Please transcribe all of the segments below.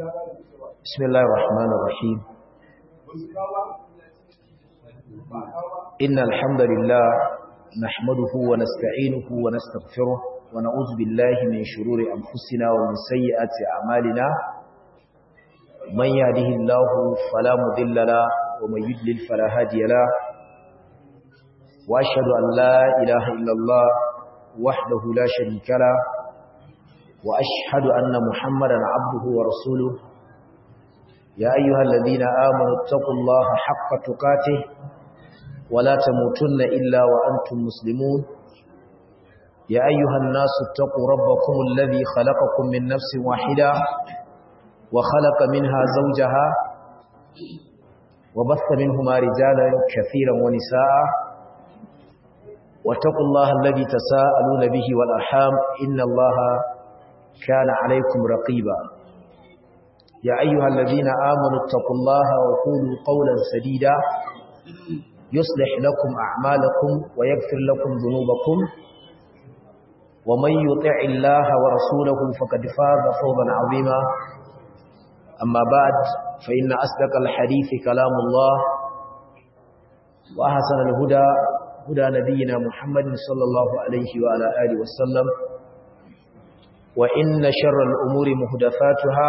بسم الله الرحمن الرحيم إن الحمد لله نحمده ونستعينه ونستغفره ونعوذ بالله من شرور أنفسنا ومن سيئات أعمالنا من يهده الله فلا مضل له ومن يضلل فلا هادي له وأشهد أن لا إله إلا الله وحده لا شريك له وأشهد أن محمدا عبده ورسوله يا أيها الذين آمنوا اتقوا الله حق تقاته ولا تموتن إلا وأنتم مسلمون يا أيها الناس اتقوا ربكم الذي خلقكم من نفس واحدة وخلق منها زوجها وبث منهما رجالا كثيرا ونساء واتقوا الله الذي تساءلون به والأرحام إن الله كان عليكم رقيبا يا أيها الذين آمنوا اتقوا الله وقولوا قولا سديدا يصلح لكم أعمالكم ويغفر لكم ذنوبكم ومن يطع الله ورسوله فقد فاز فوزا عظيما أما بعد فإن أصدق الحديث كلام الله وأحسن الهدى هدى نبينا محمد صلى الله عليه وعلى آله وسلم وإن شر الأمور مهدفاتها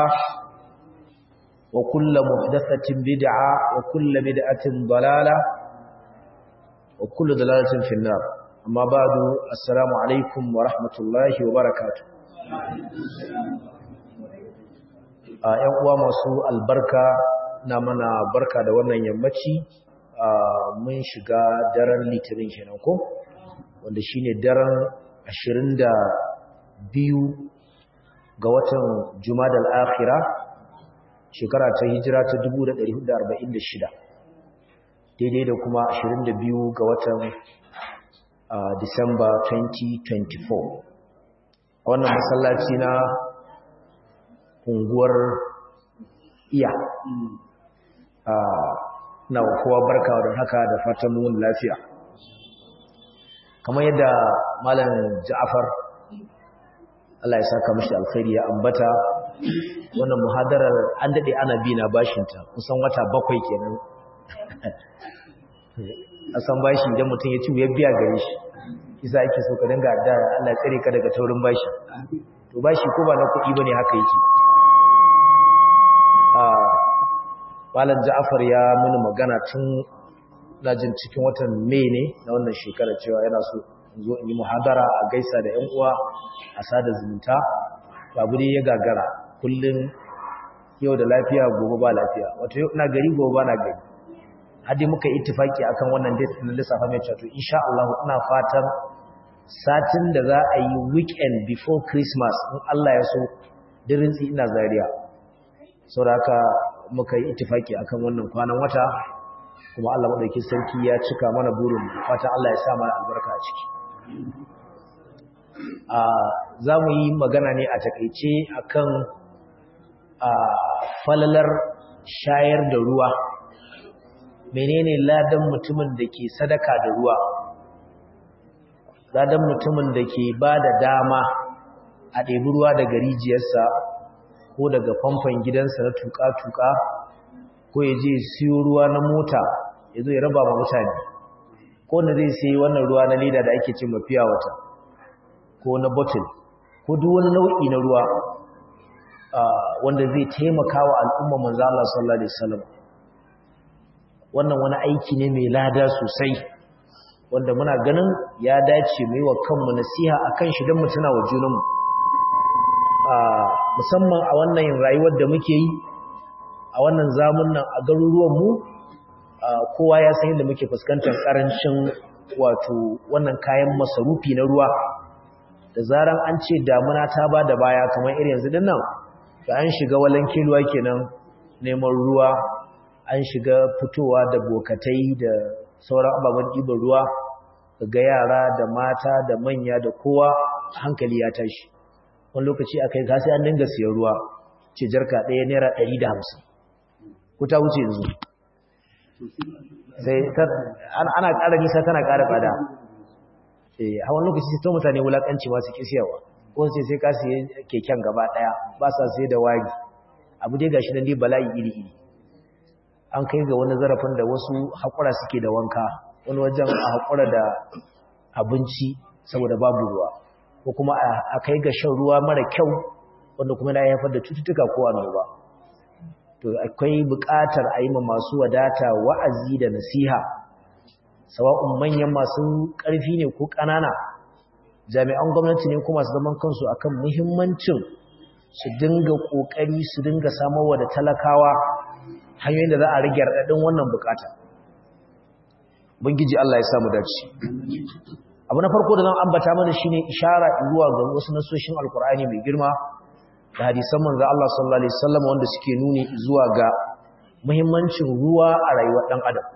وكل محدثة بدعة وكل بدعة ضلالة وكل ضلالة في النار أما بعد السلام عليكم ورحمة الله وبركاته ‘yan uwa masu albarka na mana barka da wannan yammaci mun shiga daren litinin kenan ko wanda shine daren 22 ga watan jumadal akhira shekara ta hijira ta 1446 daidai da kuma 22 ga watan disamba 2024 wannan masallaci na unguwar iya na kowa barka da haka da fatan mun lafiya kamar yadda malam ja'afar Allah ya saka mishi alkhairi ya ambata wannan muhadarar an dade ana bi na bashinta kusan wata bakwai kenan a san bashi idan mutum ya ci ya biya gare shi isa ake so ka dinga da Allah ya tsare ka daga taurin bashi to bashi ko ba na kuɗi bane haka yake Malam Ja'far ya mini magana tun lajin cikin watan Mai ne na wannan shekara cewa yana so in zo in yi muhadara a gaisa da ƴan uwa a sada zumunta babu dai ya gagara kullun yau da lafiya gobe ba lafiya wato yau ina gari gobe ba na gari har dai muka ittifaki akan wannan date na lissafa mai cewa to insha Allah ina fatan satin da za a yi weekend before Christmas in Allah ya so dirin ina Zaria saboda haka muka yi ittifaki akan wannan kwanan wata kuma Allah madaukakin sarki ya cika mana burin fatan Allah ya sa mana albarka a ciki a zamu yi magana ne a takeice akan a falalar shayar da ruwa menene ladan mutumin da ke sadaka da ruwa ladan mutumin da ke bada dama a ɗebi ruwa daga rijiyarsa ko daga famfon gidansa na tuka-tuka ko ya je siyo ruwa na mota ya zo ya raba ma mutane ko na zai sai wannan ruwa na leda da ake cin mafiya wata ko na bottle ko duk wani nau'i na ruwa wanda zai taimaka wa al'umma manzo Allah sallallahu alaihi wasallam wannan wani aiki ne mai lada sosai wanda muna ganin ya dace mu yi wa kanmu nasiha akan shi don mu tuna wa junanmu musamman a wannan rayuwar da muke yi a wannan zamun nan a garuruwanmu kowa ya san yadda muke fuskantar karancin wato wannan kayan masarufi na ruwa da zaran an ce damuna ta ba da baya kamar irin yanzu din nan da an shiga walan kiluwa kenan neman ruwa an shiga fitowa da bokatai da sauran ababen ɗiban ruwa ga yara da mata da manya da kowa hankali ya tashi wani lokaci a kai sai an dinga siyan ruwa ce jarka ɗaya naira ɗari da hamsin ko ta wuce yanzu sai ana ƙara nisa tana ƙara tsada a wani lokaci sai ta mutane wulaƙanci masu ƙi siyarwa ko sai sai ka siye keken gaba ɗaya ba sa sai da wari abu dai gashi nan dai bala'i iri iri an kai ga wani zarafin da wasu haƙura suke da wanka wani wajen a haƙura da abinci saboda babu ruwa ko kuma a kai ga shan ruwa mara kyau wanda kuma na haifar da cututtuka ko annoba to akwai buƙatar a yi ma masu wadata wa'azi da nasiha sawa'un manyan masu ƙarfi ne ko ƙanana jami'an gwamnati ne kuma su zaman kansu akan muhimmancin su dinga ƙoƙari su dinga samarwa da talakawa hanyoyin da za a rage raɗaɗin wannan buƙata bangiji Allah ya samu dace abu na farko da zan ambata mana shine ishara zuwa ga wasu nasoshin alkur'ani mai girma da hadisan manzo Allah sallallahu alaihi wasallam wanda suke nuni zuwa ga muhimmancin ruwa a rayuwar dan adam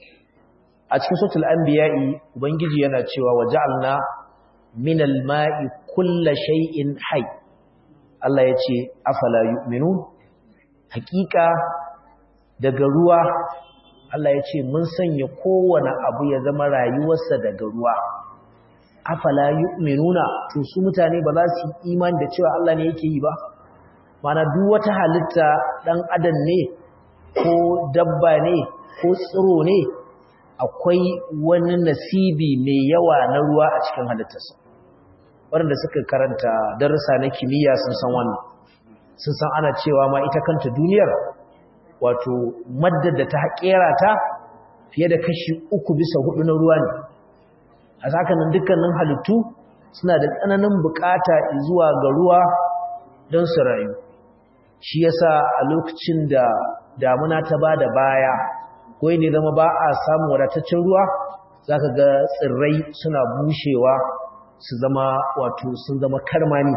a cikin suratul anbiya'i ubangiji yana cewa waja'alna minal ma'i kulli shay'in hayy Allah yace afala yu'minun hakika daga ruwa Allah yace mun sanya kowane abu ya zama rayuwarsa daga ruwa afala yu'minuna to su mutane ba za su yi imani da cewa Allah ne yake yi ba mana duk wata halitta dan adam ne ko dabba ne ko tsiro ne akwai wani nasibi mai yawa na ruwa a cikin halittarsa waɗanda suka karanta darussa na kimiyya sun san wannan sun san ana cewa ma ita kanta duniyar wato maddar da ta haƙera ta fiye da kashi uku bisa hudu na ruwa ne a sakanin dukkanin halittu suna da tsananin bukata zuwa ga ruwa don su rayu shi yasa a lokacin da damuna ta ba da baya ko ne zama ba a samun wadataccen ruwa zaka ga tsirrai suna bushewa su zama wato sun zama karmani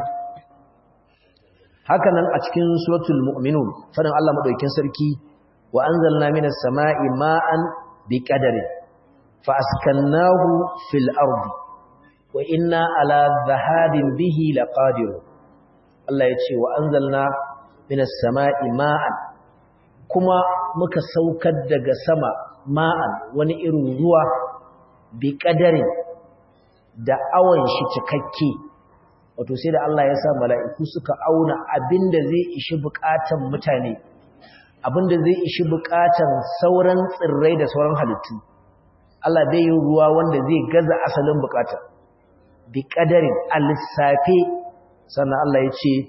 hakanan a cikin suratul mu'minun fadin Allah madaukakin sarki wa anzalna minas sama'i ma'an biqadarin fa askannahu fil ardi wa inna ala dhahabin bihi laqadir Allah ya ce wa anzalna minas sama'i ma'an kuma muka saukar daga sama ma'an wani irin ruwa biqadarin da awon shi cikakke wato sai da Allah ya sa mala'iku suka auna abinda zai ishi bukatan mutane abinda zai ishi bukatan sauran tsirrai da sauran halittu Allah bai yi ruwa wanda zai gaza asalin bukata bi kadarin al-lissafe sannan Allah ya ce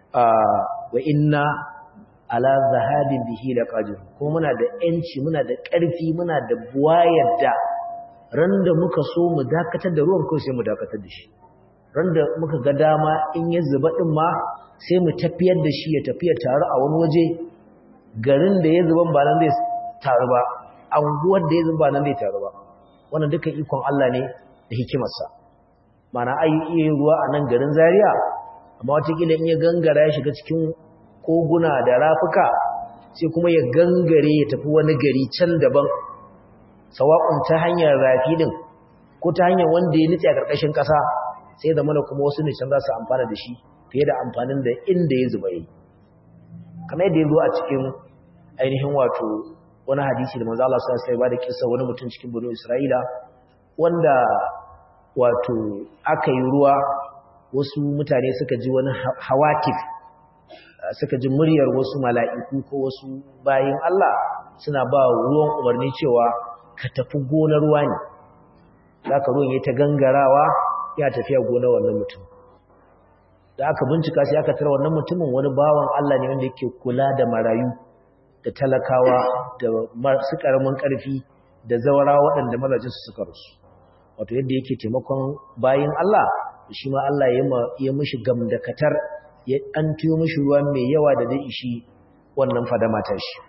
wa inna ala zahabin bihi laqadir ko muna da yanci muna da ƙarfi muna da buwayar da ran da muka so mu dakatar da ruwan kawai sai mu dakatar da shi ran da muka ga dama in ya zuba din ma sai mu tafiyar da shi ya tafiya taru a wani waje garin da ya zuban ba nan zai taru ba anguwar da ya zuba nan zai taru ba wannan dukan ikon Allah ne da hikimarsa mana ai iya ruwa a nan garin Zaria amma watakila in ya gangara ya shiga cikin koguna da rafuka sai kuma ya gangare ya tafi wani gari can daban sawa'un ta hanyar rafi din ko ta hanyar wanda ya nutse a ƙarƙashin ƙasa sai da mana kuma wasu ne can za su amfana da shi fiye da amfanin da inda ya zuba yi kamar yadda ya zo a cikin ainihin wato wani hadisi da manzo Allah sallallahu alaihi wasallam da kissa wani mutum cikin bani Isra'ila wanda wato aka yi ruwa wasu mutane suka ji wani hawatif suka ji muryar wasu mala'iku ko wasu bayin Allah suna ba ruwan umarni cewa ka tafi gonar ruwa ne zaka ruwan ya ta gangarawa ya tafiya gonar wannan mutum da aka bincika sai aka tara wannan mutumin wani bawan Allah ne wanda yake kula da marayu da talakawa da masu karamin karfi da zawara waɗanda mazajin su suka rusu wato yadda yake taimakon bayin Allah shi ma Allah ya mishi gamdakatar ya an tuyo mishi ruwa mai yawa da zai ishi wannan fadama ta shi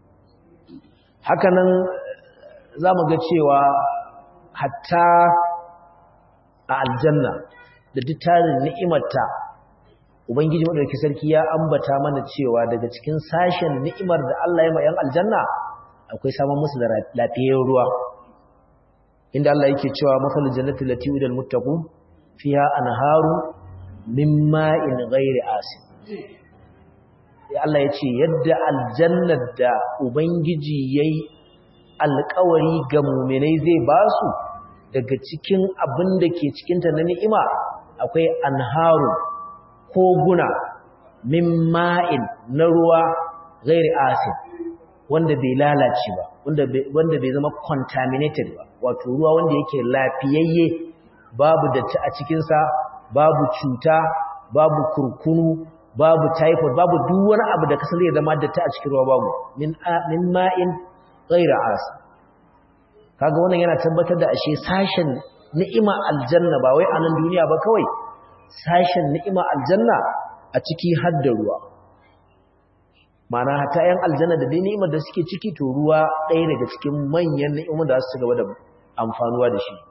hakanan za mu ga cewa hatta a aljanna da duk tarin ni'imarta ubangiji madaukakin sarki ya ambata mana cewa daga cikin sashen ni'imar da Allah ya ma yan aljanna akwai samun musu da lafiyar ruwa inda Allah yake cewa masalul jannati lati udal muttaqun fiha anharu min ma'in ghairi asin ya Allah yace yadda aljannar da ubangiji yayi alƙawari ga mu'minai zai basu daga cikin abin da ke cikinta na ni'ima akwai anharu koguna min ma'in na ruwa ghairi asid wanda bai lalace ba wanda bai zama contaminated ba wato ruwa wanda yake lafiyayye babu datti a cikinsa babu cuta babu kurkunu babu typhoid babu duk wani abu da kasan zai zama datti a cikin ruwa babu min min ma'in ghairi asid kaga wannan yana tabbatar da ashe sashen ni'ima aljanna ba wai a nan duniya ba kawai sashen ni'ima aljanna a ciki har da ruwa mana hata yan aljanna da dai ni'imar da suke ciki to ruwa ɗaya daga cikin manyan ni'imar da su gaba da amfanuwa da shi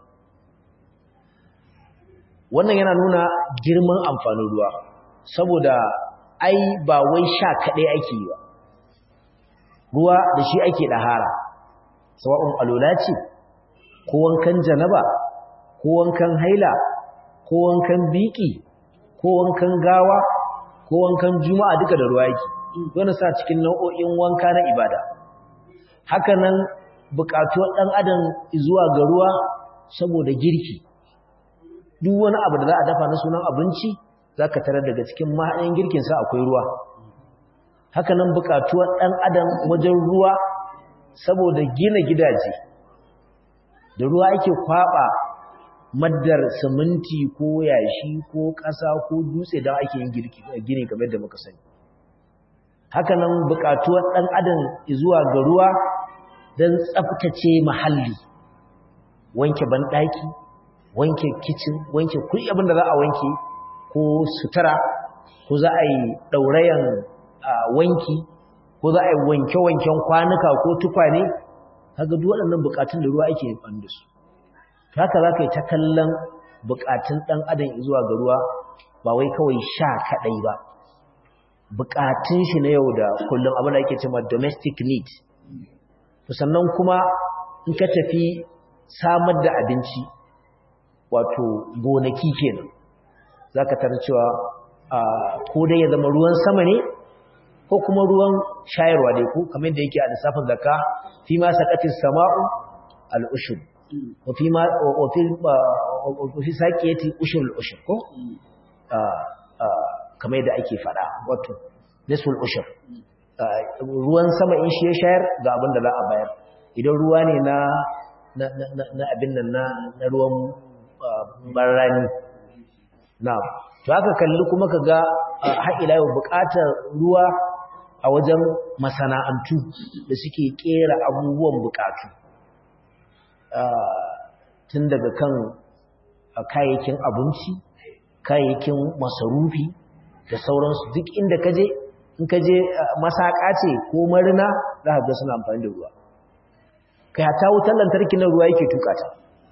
wannan yana nuna girman amfanin ruwa saboda ai ba wai sha kaɗai ake yi ba ruwa da shi ake ɗahara sawa'un alola ce ko wankan janaba ko wankan haila ko wankan biki ko wankan gawa ko wankan juma'a duka da ruwa yake don sa cikin nau'o'in wanka na ibada haka nan buƙatuwar ɗan adam zuwa ga ruwa saboda girki duk wani abu da za a dafa na sunan abinci za ka tarar daga cikin mahaɗin girkinsa akwai ruwa haka nan buƙatuwar ɗan adam wajen ruwa saboda gina gidaje da ruwa ake kwaɓa maddar siminti ko yashi ko ƙasa ko dutse don ake yin gini kamar da muka sani haka nan buƙatuwar ɗan adam zuwa ga ruwa don tsaftace mahalli wanke banɗaki wanke kicin wanke kuri abin da za a wanke ko sutura ko za a yi ɗaurayen wanki ko za a yi wanke-wanken kwanuka ko tukwane kaga duk waɗannan buƙatun da ruwa ake yin da su haka za ka yi ta kallon buƙatun ɗan adam zuwa ga ruwa ba wai kawai sha kaɗai ba buƙatun shi na yau da kullum abin da ake cewa domestic need sannan kuma in ka tafi samar da abinci wato gonaki kenan za ka tarar cewa ko dai ya zama ruwan sama ne ko kuma ruwan shayarwa dai ko kamar da yake a lissafin zakka fi ma saqatis sama'u al-ushur wa fi ma wa fi saqiyati ushur al-ushur ko kamar da ake fada wato nisful ushur ruwan sama in shi ya shayar ga abin da za a bayar idan ruwa ne na na abin nan na ruwan barrani na to haka kalli kuma ka ga haƙila yau buƙatar ruwa a wajen masana'antu da suke ƙera abubuwan buƙatu tun daga kan kayayyakin abinci kayayyakin masarufi da sauransu duk inda ka je in ka je masaƙa ce ko marina za ka ga suna amfani da ruwa kai hata wutar lantarki na ruwa yake tukata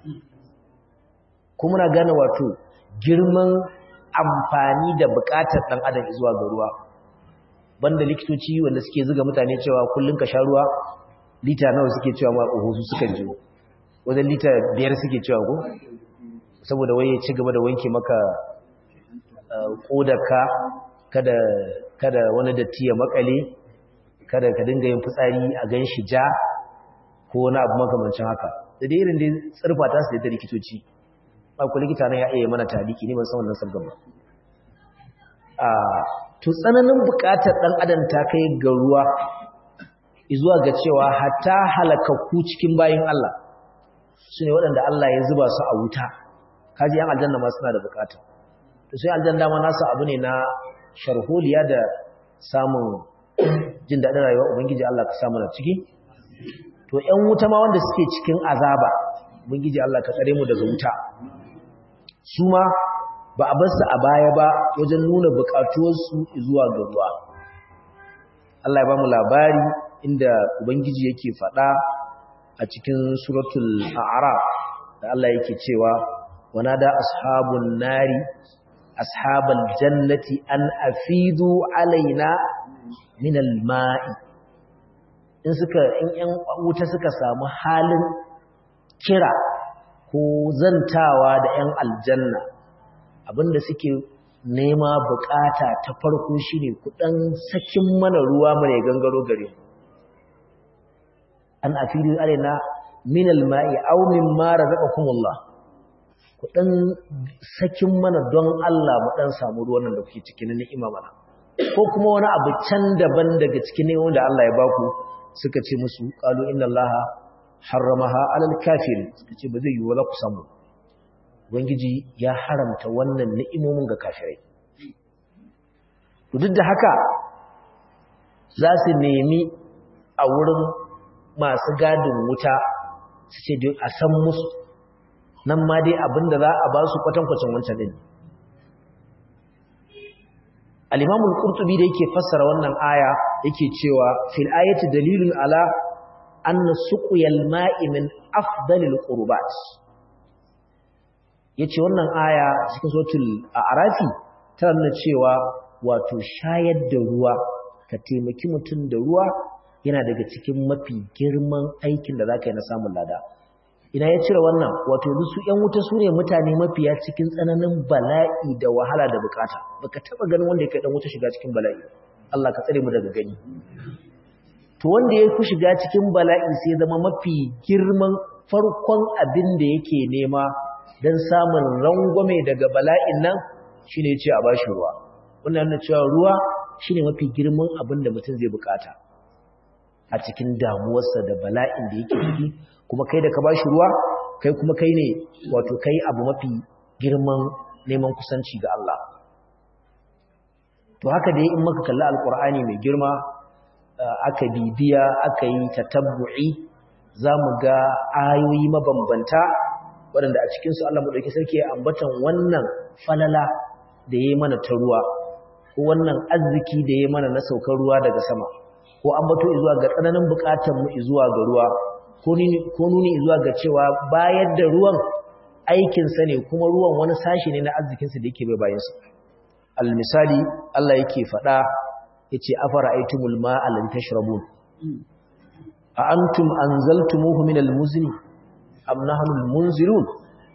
kuma na gane wato girman amfani da bukatar dan adam zuwa ga ruwa banda likitoci wanda suke zuga mutane cewa kullun ka sha ruwa lita nawa suke cewa ma ohosu suka ji wajen lita biyar suke cewa ko saboda waye ci gaba da wanke maka kodarka kada kada wani datti ya makale kada ka dinga yin fitsari a ganshi ja ko wani abu makamancin haka da dai irin dai tsirfa ta su da likitoci ba ku likita nan ya iya mana taliki ne ban san wannan sabgan ba a to tsananin bukatar dan adam ta kai ga ruwa zuwa ga cewa hatta halakakku cikin bayin Allah su ne waɗanda Allah ya zuba su a wuta kaji yan aljanna ma suna da bukata to sai aljanna ma nasu abu ne na sharholiya da samun jin daɗin rayuwa ubangiji Allah ka samu na ciki to ƴan wuta ma wanda suke cikin azaba ubangiji Allah ka tsare mu daga wuta su ma ba a basu a baya ba wajen nuna buƙatuwarsu zuwa ga ruwa Allah ya ba mu labari inda ubangiji yake faɗa a cikin suratul a'raf da Allah yake cewa wanada ashabun nari ashabal jannati an afidu alaina min alma'i in suka in yan wuta suka samu halin kira ko zantawa da yan aljanna abinda suke nema bukata ta farko shine ku dan sakin mana ruwa mai gangaro gare mu an afidu alaina min alma'i aw mimma razaqakumullah ku dan sakin mana don Allah mu dan samu ruwan nan da kuke cikin ni'ima mana ko kuma wani abu can daban daga cikin ne wanda Allah ya baku suka ce musu qalu inna allaha harramaha alal kafirin suka ce ba zai yi wala ku samu ubangiji ya haramta wannan ni'imomin ga kafirai duk da haka za su nemi a wurin masu gadin wuta su ce a san musu nan ma dai abinda za a ba su kwatankwacin wancan din al-imamu al-qurtubi da yake fassara wannan aya yake cewa fil ayati dalilun ala anna suqyal ma'i min afdalil qurbat yace wannan aya cikin suratul a'rafi tana nuna cewa wato shayar da ruwa ka taimaki mutum da ruwa yana daga cikin mafi girman aikin da zaka yi na samun lada ina ya cire wannan wato su ƴan wuta su ne mutane mafiya cikin tsananin bala'i da wahala da bukata baka taba ganin wanda yake dan wuta shiga cikin bala'i Allah ka tsare mu daga gani to wanda ya fi shiga cikin bala'i sai zama mafi girman farkon abin da yake nema dan samun rangwame daga bala'in nan shine ya ce a bashi ruwa wannan yana cewa ruwa shine mafi girman abin da mutum zai bukata a cikin damuwarsa da bala'in da yake ciki kuma kai da ka bashi ruwa kai kuma kai ne wato kai abu mafi girman neman kusanci ga Allah to haka dai in muka kalli alkur'ani mai girma aka bibiya aka yi tatabbu'i zamu ga ayoyi mabambanta waɗanda a cikin su Allah madauki sarki ya ambatan wannan falala da yayi mana ta ruwa ko wannan arziki da yayi mana na saukar ruwa daga sama ko ambato zuwa ga tsananin bukatun mu zuwa ga ruwa ko nuni zuwa ga cewa bayar da ruwan aikinsa ne kuma ruwan wani sashi ne na arzikinsa da yake bai bayansa almisali Allah yake faɗa ya ce afara aitumul ma'alin tashrabun a antum anzaltumuhu min almuzni am nahnu almunzirun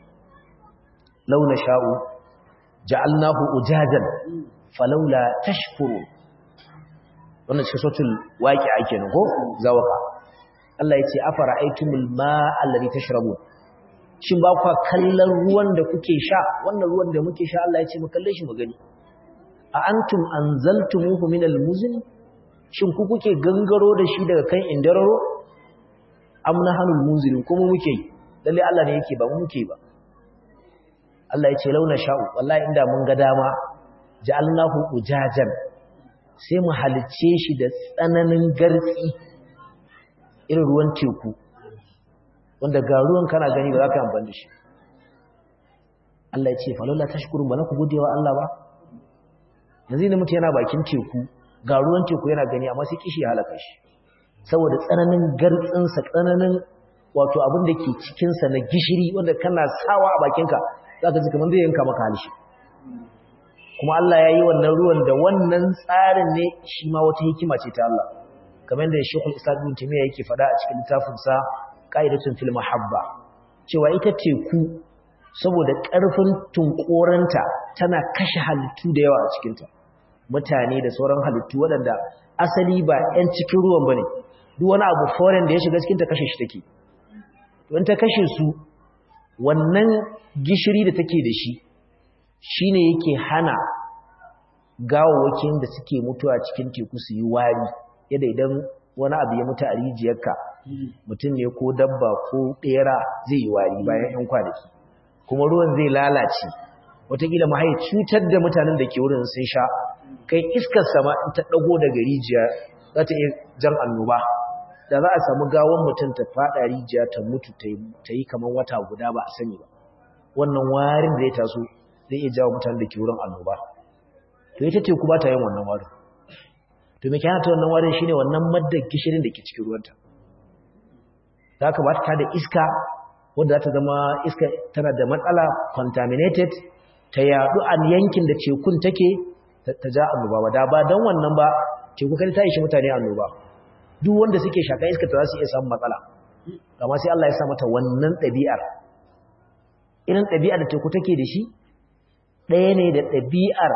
law nasha'u ja'alnahu ujajan falawla tashkurun wannan cikin sautul waqi'a kenan ko zawaka Allah ya ce afara aitumul ma'al ladhi tashrabun shin ba kwa kallon ruwan da kuke sha wannan ruwan da muke sha Allah ya ce mu kalle shi mu gani a antum anzaltumuhu min almuzn shin ku kuke gangaro da shi daga kan indararo am nahanul munzilun kuma muke lalle Allah ne yake ba mu muke ba Allah ya ce launa sha'u wallahi inda mun ga dama ja'alnahu ujajan sai mu halicce shi da tsananin gartsi irin ruwan teku wanda ga ruwan kana gani ba za ka amfani da shi Allah ya ce falola tashkurun ba na ku gode wa Allah ba yanzu ne mutu yana bakin teku ga ruwan teku yana gani amma sai kishi ya halaka shi saboda tsananin gartsinsa tsananin wato abin da ke cikinsa na gishiri wanda kana sawa a bakinka za ka ji kamar zai yanka maka halishi kuma Allah ya yi wannan ruwan da wannan tsarin ne shi ma wata hikima ce ta Allah kamar da Sheikhul Islam Ibn Taymiyyah yake faɗa a cikin littafinsa Qa'idatun fil Mahabba cewa ita teku saboda ƙarfin tunkoranta tana kashe halittu da yawa a cikinta mutane da sauran halittu waɗanda asali ba 'yan cikin ruwan bane duk wani abu foreign da ya shiga cikinta kashe shi take don ta kashe su wannan gishiri da take da shi shine yake hana gawawakin da suke mutuwa cikin teku su yi wari yadda idan wani abu ya mutu a rijiyarka mutum ne ko dabba ko ɗera zai yi wari bayan 'yan kwanaki kuma ruwan zai lalace watakila ma cutar da mutanen da ke wurin sun sha kai iskar sama in ta ɗago daga rijiya za ta iya jan annoba da za a samu gawon mutum ta faɗa rijiya ta mutu ta yi kamar wata guda ba a sani ba wannan warin da ya taso zai iya jawo mutanen da ke wurin annoba to ita teku ba ta yin wannan warin to me kyana ta wannan warin shine wannan maddar gishirin da ke cikin ruwanta za ka ba ta da iska wadda za ta zama iska tana da matsala contaminated ta yadu a yankin da tekun take ta ja annoba ba da ba don wannan ba teku kan ta ishi mutane annoba duk wanda suke shaka iska ta za su iya samun matsala amma sai Allah ya sa mata wannan ɗabi'ar irin ɗabi'ar da teku take da shi ɗaya ne da ɗabi'ar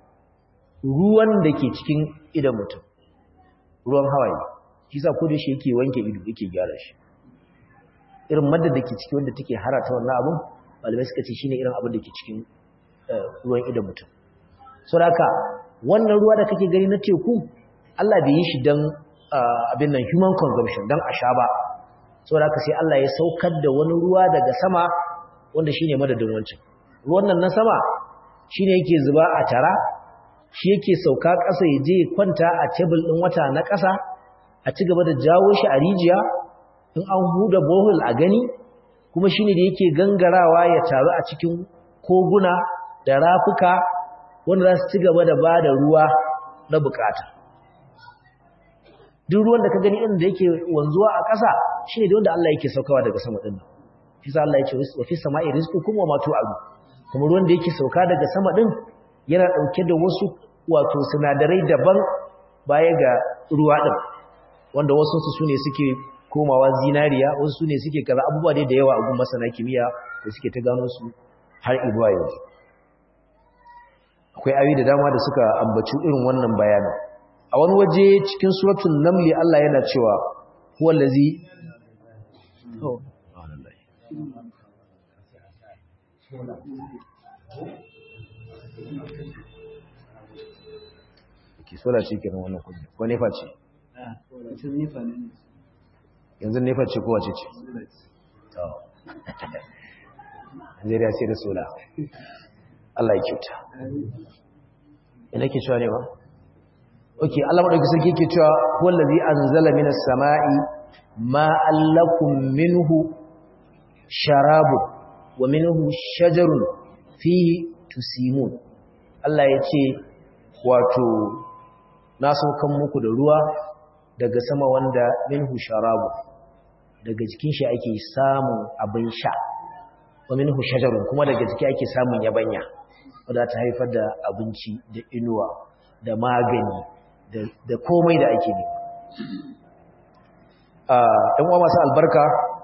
ruwan da ke cikin idan mutum ruwan hawaye shi sa ko da shi yake wanke ido yake gyara shi irin madda da ke ciki wanda take harata wannan abun malamai suka ce shine irin abin da ke cikin ruwan idan mutum saboda wannan ruwa da kake gani na teku Allah bai yi shi dan abin nan human consumption dan a sha ba saboda haka sai Allah ya saukar da wani ruwa daga sama wanda shine madadin wancan ruwan nan na sama shine yake zuba a tara shi yake sauka ƙasa ya je kwanta a tebul ɗin wata na ƙasa a ci gaba da jawo shi a rijiya in an huda bohol a gani kuma shine da yake gangarawa ya taru a cikin koguna da rafuka wanda za su ci gaba da ba da ruwa na bukata duk ruwan da ka gani ɗin da yake wanzuwa a ƙasa shine da wanda Allah yake saukawa daga sama ɗin shi sa Allah ya ce wa fi sama'i rizqukum wa ma tu'adu kuma ruwan da yake sauka daga sama ɗin yana ɗauke da wasu wato sinadarai daban baya ga ruwa ɗin wanda wasu su ne suke komawa zinariya wasu su ne suke kaza abubuwa dai da yawa a gun masana kimiyya da suke ta gano su har izuwa yanzu akwai ayoyi da dama da suka ambaci irin wannan bayanin a wani waje cikin suratul namli Allah yana cewa huwa allazi oh ke sola ce kenan wannan kudi ko nefa ce yanzu nefa ce ko wace ce zai da sai da sola Allah ya kyauta ina ke cewa ne ba ok Allah maɗauki sarki ke cewa wallazi anzala minas sama'i ma'an lakum minhu sharabun wa minhu shajarun fihi tusimun Allah ya ce wato na saukan muku da ruwa daga sama wanda minhu sharabu daga jikin shi ake samun abin sha wa minhu shajarun kuma daga jiki ake samun yabanya wadda ta haifar da abinci da inuwa da magani da komai da ake ne ɗan uwa masu albarka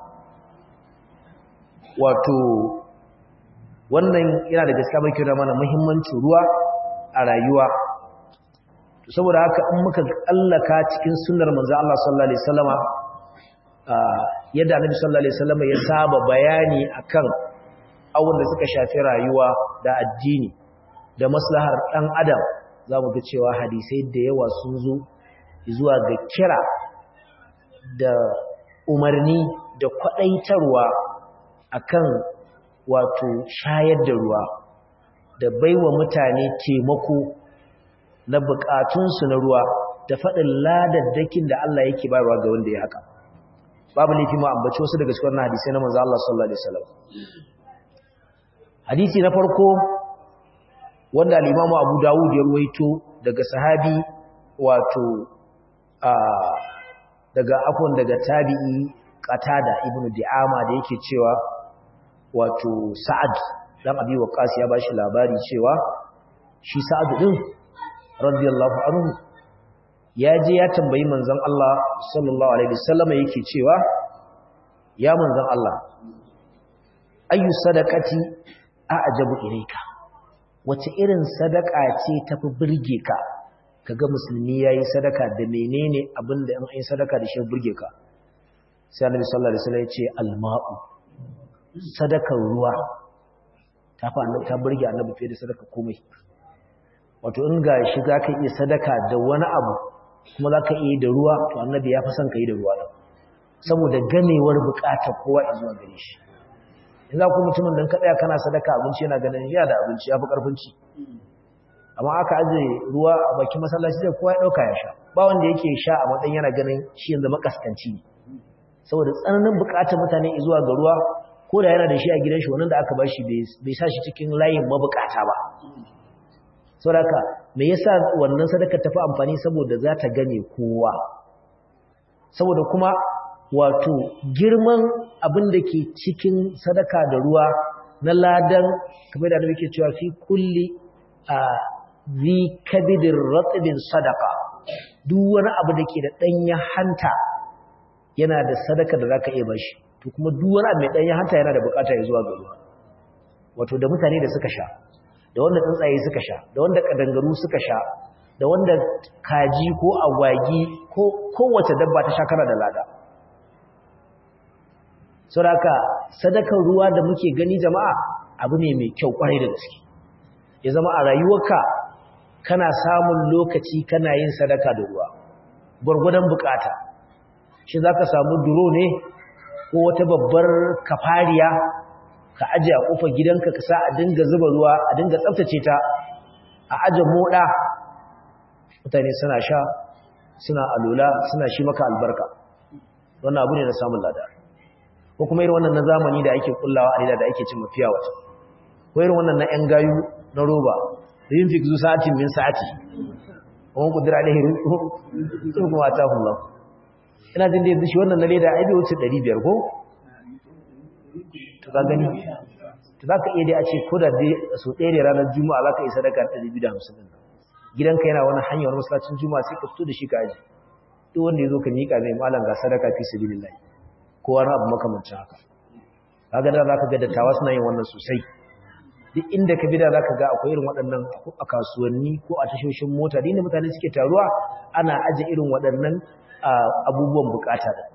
wato wannan yana da gaskiya mai kira mana muhimmancin ruwa a rayuwa saboda haka in muka tsallaka cikin sunnar manzo Allah sallallahu alaihi wasallama yadda Annabi sallallahu alaihi wasallama ya saba bayani akan awun da suka shafi rayuwa da addini da maslahar dan adam zamu ga cewa hadisai da yawa sun zo zuwa ga kira da umarni da kwadaitarwa akan wato shayar da ruwa da baiwa mutane taimako na bukatunsu na ruwa da faɗin ladaddakin da Allah yake bayarwa ga wanda ya haka babu laifi ma ambaci wasu daga cikin hadisai na manzo Allah sallallahu alaihi wasallam hadisi na farko wanda al-Imam Abu Dawud ya ruwaito daga sahabi wato a daga afwan daga tabi'i Qatada ibn Di'ama da yake cewa wato Sa'ad dan Abi Waqqas ya bashi labari cewa shi Sa'ad din radiyallahu anhu ya je ya tambayi manzon Allah sallallahu alaihi wasallam yake cewa ya manzon Allah ayu sadaqati a'jabu ilayka wace irin sadaka ce tafi burge ka kaga musulmi yayi sadaka da menene abinda in ai sadaka da shi burge ka sai annabi sallallahu alaihi wasallam ya ce alma'u sadakar ruwa ta fa annabi ta burge annabi fiye da sadaka komai wato in ga shi za ka iya sadaka da wani abu kuma za ka iya da ruwa to annabi ya fi son ka yi da ruwa ɗin saboda ganewar buƙatar kowa a zuwa gare shi in za ku mutumin don ka tsaya kana sadaka abinci yana ganin ya da abinci ya fi ƙarfinci amma aka aje ruwa a bakin masallaci da kowa ya ɗauka ya sha ba wanda yake sha a matsayin yana ganin shi yanzu makaskanci ne saboda tsananin buƙatar mutane zuwa ga ruwa ko da yana da shi a gidan shi wannan da aka ba shi bai sa shi cikin layin mabukata ba saboda me yasa wannan sadaka tafi amfani saboda za ta gane kowa saboda kuma wato girman abin da ke cikin sadaka da ruwa na ladan kamar da nake cewa fi kulli a zi kabidin ratsibin sadaka duk wani abu da ke da ɗanya hanta yana da sadaka da za ka iya bashi to kuma duk wani abu mai ɗanya hanta yana da bukata ya zuwa ga ruwa wato da mutane da suka sha da wanda tsuntsaye suka sha da wanda kadangaru suka sha da wanda kaji ko agwagi ko kowace dabba ta sha kana da lada saboda sadakar ruwa da muke gani jama'a abu ne mai kyau kwarai da gaske ya zama a rayuwarka kana samun lokaci kana yin sadaka da ruwa gwargwadon bukata shi za ka samu duro ne ko wata babbar kafariya ka aje a kofar gidanka ka sa a dinga zuba ruwa a dinga tsaftace ta a aje moda mutane suna sha suna alula suna shi maka albarka wannan abu ne na samun lada ko kuma irin wannan na zamani da ake kullawa a da ake cin mafiya wata ko irin wannan na 'yan gayu na roba da yin fikzu sa'atin min sa'ati wani kudura da hirin sun kuma ta hula ina jin da yanzu shi wannan na leda aibe wuce 500 ko? to ka gani to za ka iya dai a ce ko da dai so ɗaya ne ranar juma'a za ka yi sadaka 250 ɗin gidanka yana wani hanyar wani masallacin juma'a sai ka fito da shi ka aji duk wanda ya zo ka miƙa mai malam ga sadaka fi sabilillahi ko wani abu makamancin haka kaga da za ka ga dattawa suna yin wannan sosai duk inda ka bida za ka ga akwai irin waɗannan a kasuwanni ko a tashoshin mota da inda mutane suke taruwa ana aje irin waɗannan abubuwan bukata da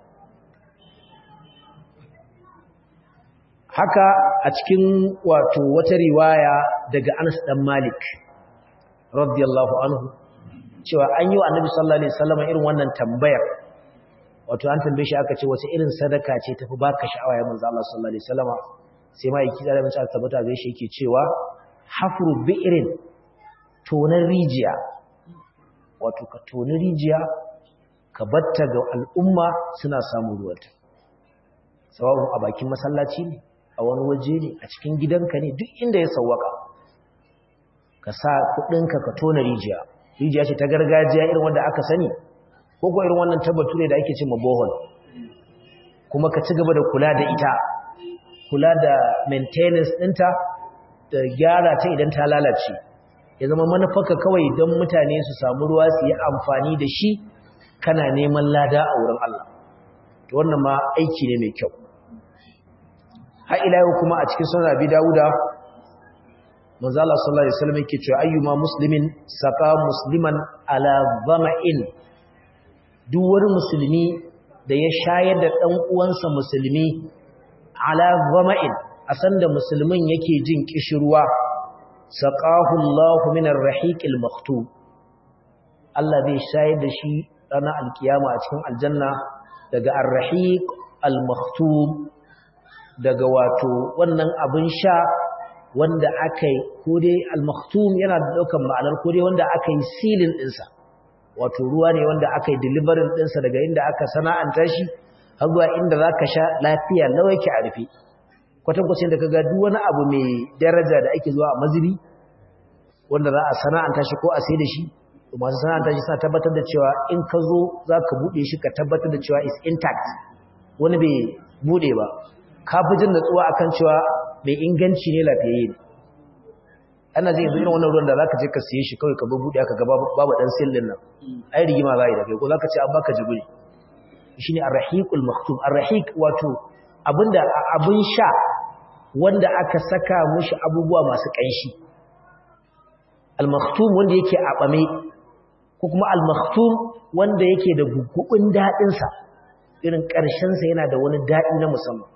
haka a cikin wato wata riwaya daga Anas dan Malik radiyallahu anhu cewa an yi wa Annabi sallallahu alaihi wasallam irin wannan tambayar wato an tambaye shi aka ce wace irin sadaka ce tafi baka sha'awa ya manzo Allah sallallahu alaihi wasallam sai ma yake da mace tabbata zai shi yake cewa hafru bi'rin tonar rijiya wato ka toni rijiya ka batta ga al'umma suna samun ruwanta sawa'un a bakin masallaci ne a wani waje ne a cikin gidanka ne duk inda ya sawwaka ka sa kudinka ka tona rijiya rijiya ce ta gargajiya irin wanda aka sani ko ko irin wannan tabbatu ne da ake cewa bohol kuma ka ci gaba da kula da ita kula da maintenance ɗinta da gyara ta idan ta lalace ya zama manufarka kawai don mutane su samu ruwa su yi amfani da shi kana neman lada a wurin Allah to wannan ma aiki ne mai kyau har ila yau kuma a cikin sunan Abi Dawuda manzo Allah sallallahu alaihi wasallam yake cewa ayyuma muslimin saqa musliman ala dhama'in duk wani musulmi da ya shayar da dan uwansa musulmi ala dhama'in a sanda musulmin yake jin kishirwa saqahu Allah min ar-rahiq al-maktub Allah zai shayar da shi ranar alkiyama a cikin aljanna daga ar-rahiq al-maktub daga wato wannan abin sha wanda aka yi ko dai al-maktum yana da daukan ma'anar ko dai wanda aka yi silin dinsa wato ruwa ne wanda aka yi delivery dinsa daga inda aka sana'anta shi har zuwa inda zaka sha lafiya nawa yake a rufe kwatan kwacin da kaga duk wani abu mai daraja da ake zuwa a mazubi wanda za a sana'anta shi ko a sai da shi masu sana'anta shi suna tabbatar da cewa in ka zo za ka buɗe shi ka tabbatar da cewa is intact wani bai buɗe ba ka fi jin natsuwa akan cewa mai inganci ne lafiyayye ne ana zai irin wannan ruwan da za ka je ka siye shi kawai ka buɗe aka gaba babu ɗan sillin nan ai rigima za a yi da kai ko za ka ce an baka jiguri shi ne arrahiqul maktum arrahiq wato abinda abin sha wanda aka saka mushi abubuwa masu ƙanshi al-maktum wanda yake a ɓame ko kuma al-maktum wanda yake da gugubin daɗinsa irin ƙarshensa yana da wani daɗi na musamman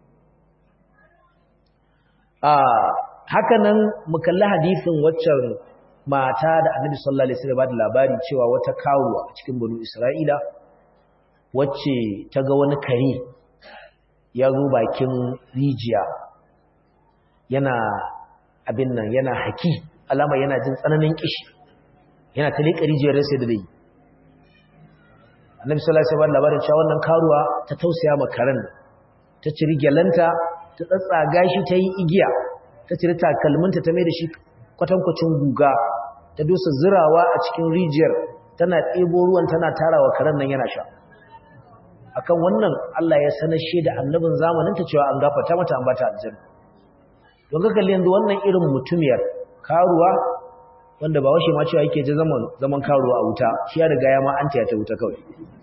haka nan mu kalli hadisin waccan mata da annabi sallallahu alaihi wasallam ba da labari cewa wata kawuwa a cikin banu isra'ila wacce ta ga wani kare ya zo bakin rijiya yana abin nan yana haki alama yana jin tsananin kishi yana ta leƙa rijiyar sai da dai annabi sallallahu alaihi wasallam labarin cewa wannan karuwa ta tausaya ma karen ta ciri gyalanta ta tsatsaga shi ta yi igiya ta ciri takalminta ta mai da shi kwatankwacin guga ta dosa zirawa a cikin rijiyar tana ɗebo ruwan tana tarawa karen nan yana sha akan wannan Allah ya sanar shi da annabin zamanin ta cewa an gafarta mata an bata aljanna don ka kalli yanzu wannan irin mutumiyar karuwa wanda ba washe ma cewa yake ji zaman zaman karuwa a wuta shi ya riga ya ma an ta wuta kawai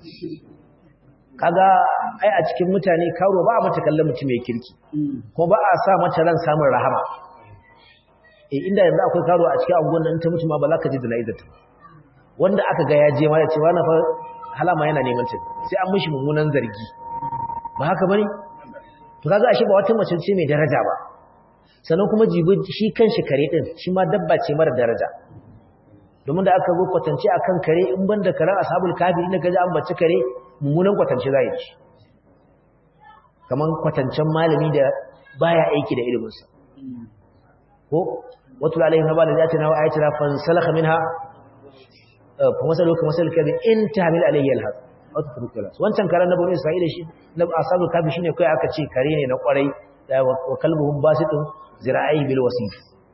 kaga ai a cikin mutane karuwa ba a mata kallon mutum mai kirki kuma ba a sa mata ran samun rahama eh inda yanzu akwai karuwa a cikin angon nan ta mutu ma ba za ka ji jana'izar ta wanda aka ga ya je ma ya ce wani fa halama yana neman ta sai an mishi mummunan zargi ba haka bane to kaga ashe ba wata mace ce mai daraja ba sannan kuma jibi shi kanshi kare din shi ma dabba ce mara daraja domin da aka zo kwatance akan kare in banda karen ashabul kafi inda kaji an bace kare mummunan kwatance zai ci kaman kwatancen malami da baya aiki da iliminsa ko watul alaihim nabal zatina wa ayatina fansalakha minha fa masalu ka masal kabi in tahmil alayhi alhaq wata turkula wancan karen na bani isra'ila shi na ashabul kafi shine kai aka ce kare ne na kwarai da wa kalbuhum basitun zira'i bil wasif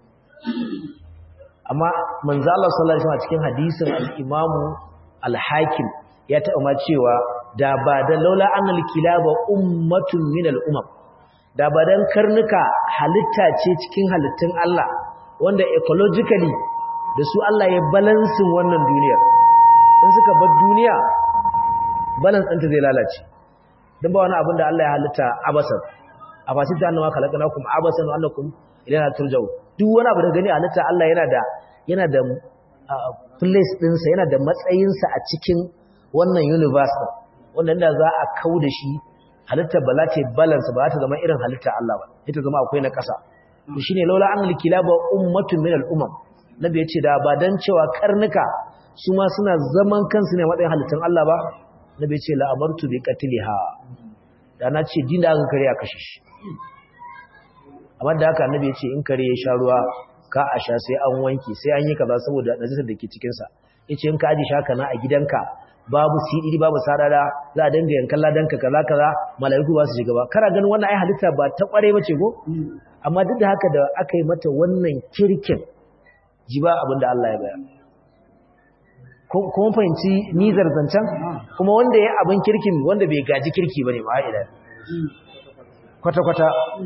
amma manzo Allah sallallahu alaihi wasallam cikin hadisin al-Imam al-Hakim ya taɓa ma cewa da ba da laula annal kilaba ummatun min al-umam da ba dan karnuka halitta ce cikin halittun Allah wanda ecologically da su Allah ya balansin wannan duniyar in suka bar duniya balance ɗinta zai lalace don ba wani abin da Allah ya halitta abasan a fasita annawa khalaqnakum abasan wa annakum ilayna turja'u duk wani abu da gani halitta Allah yana da yana da place ɗinsa yana da matsayinsa a cikin wannan universe wanda inda za a kau da shi halitta ba za ta balance ba za ta zama irin halitta Allah ba ita zama akwai na ƙasa shi ne laula annal kilaba ummatun min al-umam nabi ya ce da ba dan cewa karnuka su ma suna zaman kansu ne matsayin halittun Allah ba nabi ya ce la amartu bi qatliha da na ce din da aka kare a kashe shi amma da haka annabi ya ce in kare ya sha ruwa ka a sha sai an wanke sai an yi kaza saboda najisar da ke cikin sa yace in ka aji shaka na a gidanka babu sidiri babu sarara za a dinga yankan ladanka kaza kaza malaiku ba su shiga ba kana ganin wannan ai halitta ba ta kware bace go amma duk da haka da aka yi mata wannan kirkin ji ba abin da Allah ya bayar kuma fahimci nizar zancen kuma wanda ya abin kirkin wanda bai gaji kirki bane ma ila kwata kwata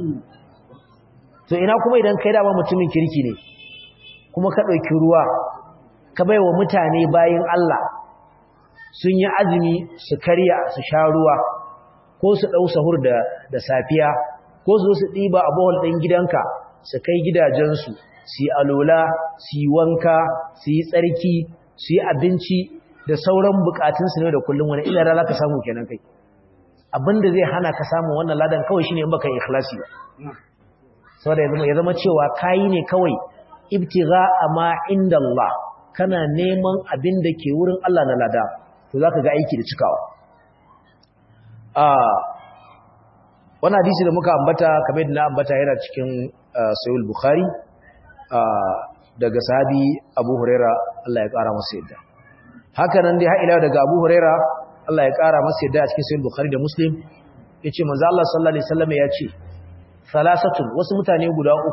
to ina kuma idan kai dama mutumin kirki ne kuma ka ɗauki ruwa ka bai wa mutane bayan Allah sun yi azumi su karya su sha ruwa ko su ɗau sahur da, da safiya ko su su ɗiba a bohol ɗin gidanka su kai gidajensu su yi alola su yi wanka su yi tsarki su yi abinci da sauran bukatunsu ne da kullum wani ilara za ka samu kenan kai abinda zai hana ka samu wannan ladan kawai shine in baka yi ikhlasi ba saboda ya zama cewa kayi ne kawai ibtigha ma inda Allah kana neman abin da ke wurin Allah na lada to zaka ga aiki da cikawa ah wannan hadisi da muka ambata kamar yadda na ambata yana cikin sahih bukhari daga sahabi Abu Huraira Allah ya kara masa yadda haka nan dai har ila daga Abu Huraira Allah ya kara masa yadda a cikin sahih bukhari da muslim yace manzo Allah sallallahu alaihi wasallam ya ce salasatun wasu mutane guda uku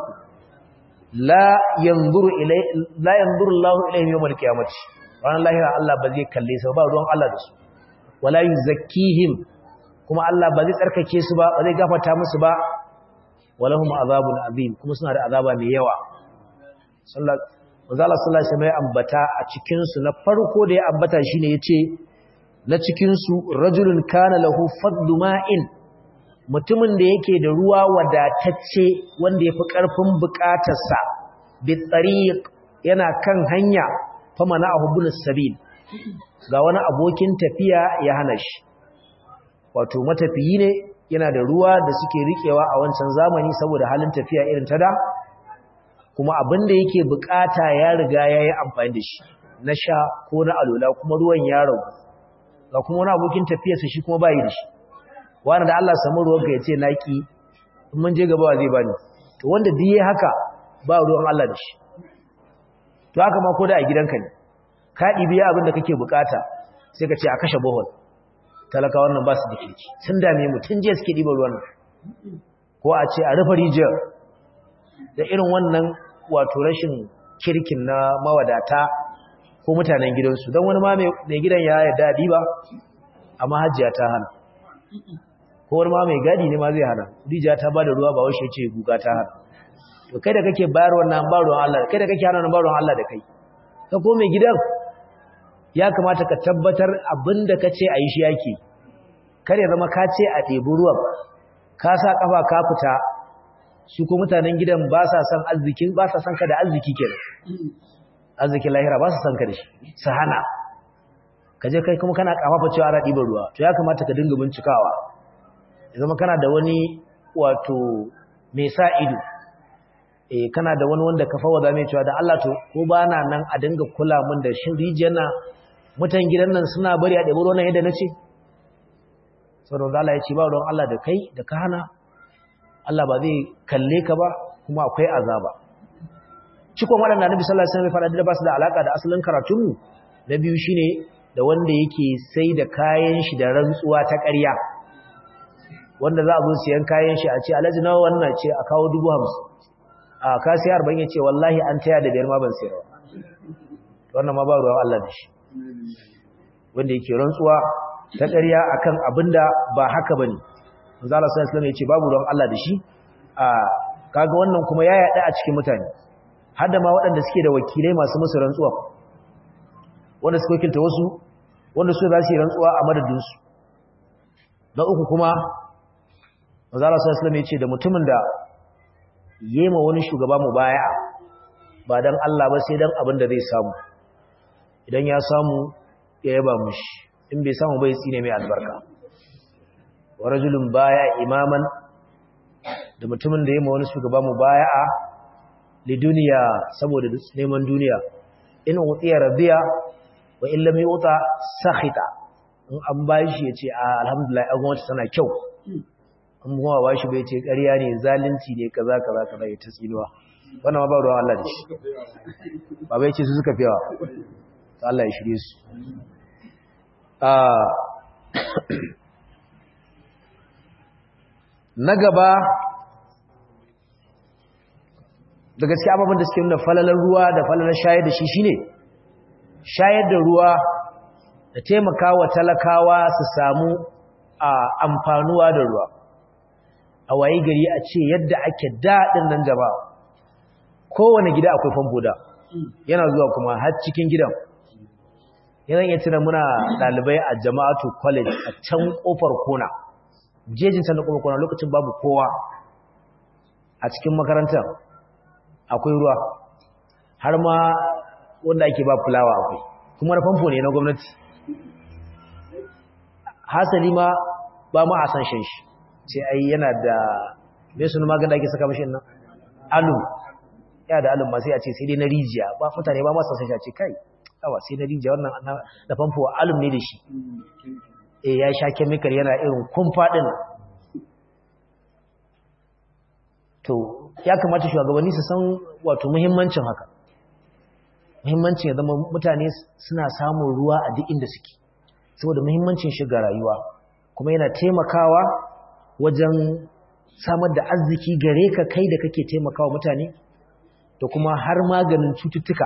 la yanzuru ilai la yanzuru Allah ilayhim yawm al-qiyamati ran lahira Allah ba zai kalle su ba ruwan Allah da su wala yuzakkihim kuma Allah ba zai tsarkake su ba ba zai gafarta musu ba walahum azabun azim kuma suna da azaba mai yawa sallallahu alaihi wasallam ya ambata a cikin su na farko da ya ambata shine yace na cikin su rajulun kana lahu fadlu ma'in mutumin da yake da ruwa wadatacce wanda ya fi ƙarfin buƙatarsa bitsariq yana kan hanya fama na ahubulis sabil ga wani abokin tafiya ya hana shi wato matafiyi ne yana da ruwa da suke riƙewa a wancan zamani saboda halin tafiya irin ta da kuma abin da yake buƙata ya riga ya yi amfani da shi na sha ko na alola kuma ruwan ya ragu ga kuma wani abokin tafiyarsa shi kuma bayi da shi wani da Allah samu ruwanka ya ce naki in mun je gaba zai bani to wanda biye haka ba ruwan Allah da shi to haka ma ko da a gidanka ne ka ɗibi abin da kake bukata sai ka ce a kashe bohol talaka wannan ba su da kirki sun dame mu tun jiya suke ɗiba ruwan ko a ce a rufe rijiyar da irin wannan wato rashin kirkin na mawadata ko mutanen gidansu don wani ma mai gidan ya yarda ɗiba amma hajjiya ta hana ko wani ma mai gadi ne ma zai hana rijiya ta bada ruwa ba washe ce guga ta hana to kai da kake bayar wannan ba ruwan Allah kai da kake hana ba ruwan Allah da kai ka ko mai gidan ya kamata ka tabbatar abinda ka ce a yi shi yake kar ya zama ka ce a ɗebi ruwan ka sa kafa ka fita su ko mutanen gidan ba sa son arzikin ba sa son ka da arziki kenan arzikin lahira ba sa son ka da shi su hana ka je kai kuma kana kafafa cewa ana ɗiban ruwa to ya kamata ka dinga bincikawa ya zama kana da wani wato mai sa ido eh kana da wani wanda ka fawada mai cewa da Allah to ko ba na nan a dinga kula min da shin rijiyar nan mutan gidan nan suna bari a ɗebi ruwan yadda nace saboda Allah ya ce ba ruwan Allah da kai da ka hana Allah ba zai kalle ka ba kuma akwai azaba cikon waɗanda Annabi sallallahu alaihi wasallam ya faɗa da ba su da alaka da asalin karatunmu na biyu shine da wanda yake sai da kayan shi da rantsuwa ta ƙarya wanda za a zo siyan kayan shi a ce alhaji nawa wannan ce a kawo dubu hamsin a kasi arba'in ya ce wallahi an taya da biyar ma ban sayarwa wannan ma ba ruwan Allah da shi wanda yake rantsuwa ta ƙarya akan abin da ba haka bane manzo Allah sallallahu alaihi ya ce babu ruwan Allah da shi a kaga wannan kuma ya yaɗa a cikin mutane har da ma waɗanda suke da wakilai masu musu rantsuwa wanda suka wakilta wasu wanda su za su yi rantsuwa a madadinsu na uku kuma mazala sallallahu ya ce da mutumin da yema wani shugaba mu baya ba dan Allah ba sai dan abin da zai samu idan ya samu ya yaba mushi in bai samu bai tsine mai albarka wa rajulun baya imaman da mutumin da yema wani shugaba mu baya li duniya saboda neman duniya in utiya radiya wa in lam yuta sakhita in an bashi yace alhamdulillah an gwamnati tana kyau an kuma bashi bai ce ƙarya ne zalunci ne kaza kaza kaza ya tsinuwa wannan ma ba ruwan Allah da shi ba bai ce su suka fiyawa to Allah ya shirye su na gaba da gaske ababen da suke nuna falalar ruwa da falalar shayar da shi shine shayar da ruwa da taimakawa talakawa su samu amfanuwa da ruwa a waye gari a ce yadda ake daɗin nan jama'a kowane gida akwai famfo da yana zuwa kuma har cikin gidan yana iya tuna muna ɗalibai a jama'atu college a can ƙofar kona jejin can da ƙofar kona lokacin babu kowa a cikin makarantar akwai ruwa har ma wanda ake ba fulawa akwai kuma na famfo ne na gwamnati hasali ma ba ma a san shan shi sai ai yana da me sunu magan da ake saka mashi nan alu ya da alun ma sai a ce sai dai na rijiya ba mutane ba ma san shan shi a ce kai awa sai na rijiya wannan da famfo alum ne da shi eh ya sha chemical yana irin kumfa din to ya kamata shugabanni su san wato muhimmancin haka muhimmancin ya zama mutane suna samun ruwa a duk inda suke saboda muhimmancin shiga rayuwa kuma yana taimakawa wajen samar da arziki gare ka kai da kake taimakawa mutane da kuma har maganin cututtuka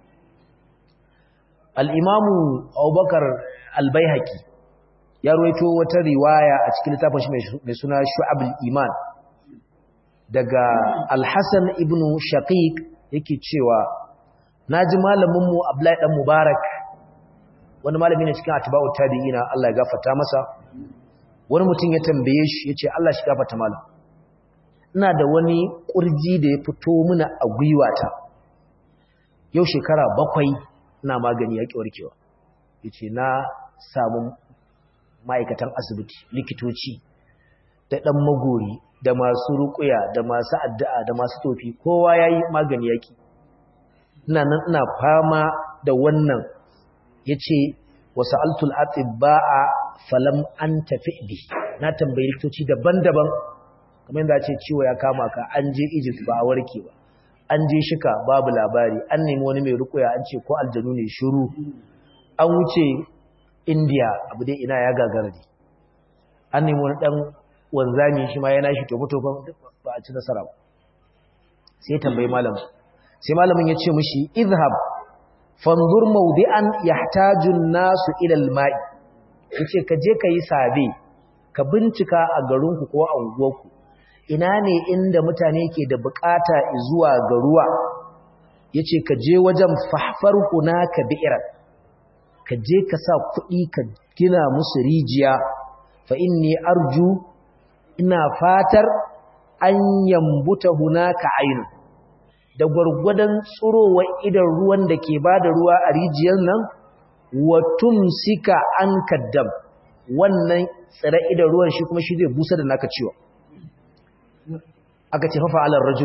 al'imamu abubakar albaihaki ya ruwaito wata riwaya a cikin littafin shi mai suna shu'abul iman daga alhassan ibn shaqiq yake cewa na ji malaminmu abdullahi dan mubarak wani malami ne cikin atba'u tabi'ina Allah ya gafarta masa wani mutum ya tambaye shi yace Allah shi gafarta malam ina da wani kurji da ya fito mini a gwiwata yau shekara bakwai ina magani ya warkewa yace na samu ma'aikatan asibiti likitoci da dan magori da masu ruƙuya da masu addu'a da masu tofi kowa yayi magani yaki ina nan ina fama da wannan yace wasu altul atibba'a falam an tafi bi na tambayi likitoci daban-daban kamar yadda ce ciwo ya kama ka an je Egypt ba a warke ba an je shika babu labari an nemi wani mai rukuya an ce ko aljanu ne shiru an wuce India abu dai ina ya gagara ne an nemi wani dan wanzami shi ma yana shi tofa-tofan ba a ci nasara ba sai tambayi malamin sai malamin ya ce mishi izhab fanzur mawdi'an yahtaju an-nasu ila al-ma'i yace ka je ka yi sabe ka bincika a garinku ko a unguwarku ina ne inda mutane ke da bukata zuwa ga ruwa yace ka je wajen fahfar hunaka bi'ran ka je ka sa kuɗi ka gina musu rijiya fa inni arju ina fatar an yambuta hunaka ainu da gwargwadon tsurowa idan ruwan da ke ba da ruwa a rijiyar nan wa tumsika an kaddam wannan tsira idan ruwan shi kuma shi zai busa da naka ciwo aka ce fafa alar rajulu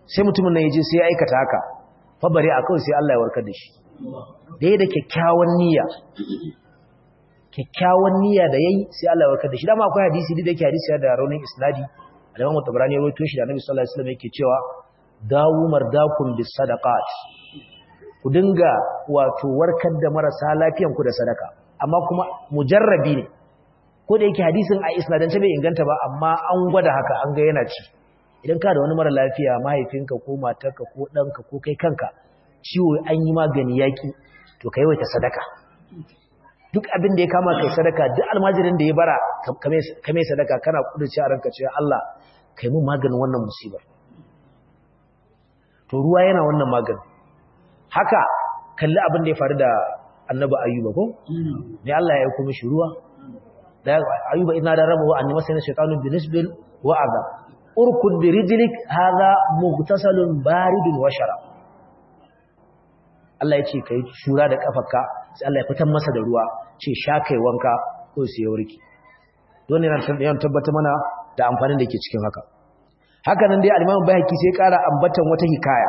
sai mutumin nan ya je sai ya aikata haka fa bare a kawai sai Allah ya warkar da shi da ya da kyakkyawan niyya kyakkyawan niyya da yayi sai Allah ya warkar da shi dama akwai hadisi da yake hadisi da raunin isnadi da Imam Tabarani ya rawaito shi da Annabi sallallahu alaihi wasallam yake cewa dawu mardakum bis sadaqat ku dinga wato warkar da marasa lafiyan ku da sadaka amma kuma mujarrabi ne ko da yake hadisin a isnadance bai inganta ba amma an gwada haka an ga yana ci idan ka da wani mara lafiya mahaifinka ko matarka ko ɗanka ko kai kanka ciwo an yi magani yaƙi to ka yawaita sadaka duk abin da ya kama kai sadaka duk almajirin da ya bara ka mai sadaka kana kudurci a ranka cewa Allah kai mun maganin wannan musibar to ruwa yana wannan maganin haka kalli abin da ya faru da annabi ayyuba ko ne Allah ya yi kuma shi ruwa da ayyuba ina da rabu anni masana shaytanu binisbil wa azab urkud bi rijlik hadha mughtasalun baridun wa sharab Allah ya ce kai shura da kafarka sai Allah ya fitar masa da ruwa ce sha kai wanka ko sai ya warke don yana yan tabbata mana da amfanin da ke cikin haka haka nan dai al-Imam Bayhaqi sai ƙara ambatan wata hikaya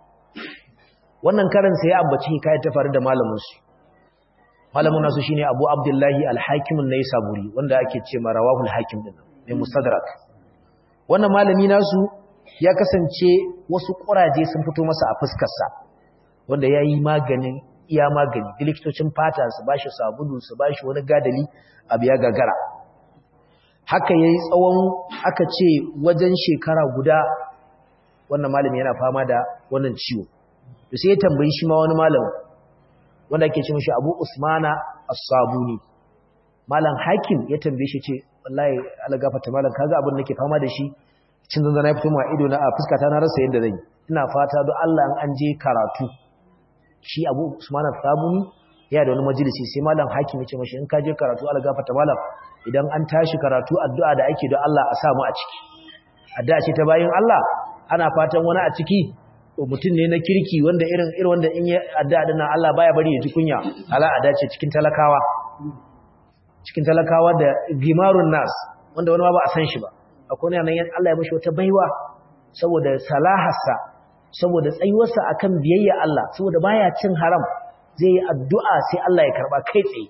wannan karan sai ya ambaci hikaya ta faru da malamin su malamin nasu shine Abu Abdullahi al-Hakim an-Naisaburi wanda ake ce ma rawahu al-Hakim din mai Mustadrak wannan malami nasu ya kasance wasu kuraje sun fito masa a fuskar sa wanda yayi maganin iya magani likitocin fata su bashi sabulu su bashi wani gadali abu ya gagara haka yayi tsawon aka ce wajen shekara guda wannan malami yana fama da wannan ciwo to sai ya tambayi shi ma wani malami wanda ake ce mishi Abu Usmana As-Sabuni malam Hakim ya tambaye shi ce wallahi Allah gafarta malam kaga abin da nake fama da shi cin zanzana ya fito ma ido na a fuskata na rasa yadda zan yi ina fata don Allah an je karatu shi Abu Usmana As-Sabuni ya da wani majalisi sai malam Hakim ya ce mishi in ka je karatu Allah gafarta malam idan an tashi karatu addu'a da ake don Allah a samu a ciki addu'a ce ta bayin Allah ana fatan wani a ciki mutum ne na kirki wanda irin irin wanda in ya addu'a dinnan Allah baya bari ya ji kunya ala ada ce cikin talakawa cikin talakawa da gimarun nas wanda wani ma ba a san shi ba akwai nan Allah ya mishi wata baiwa saboda salaharsa saboda tsayuwarsa akan biyayya Allah saboda baya cin haram zai yi addu'a sai Allah ya karba kai tsaye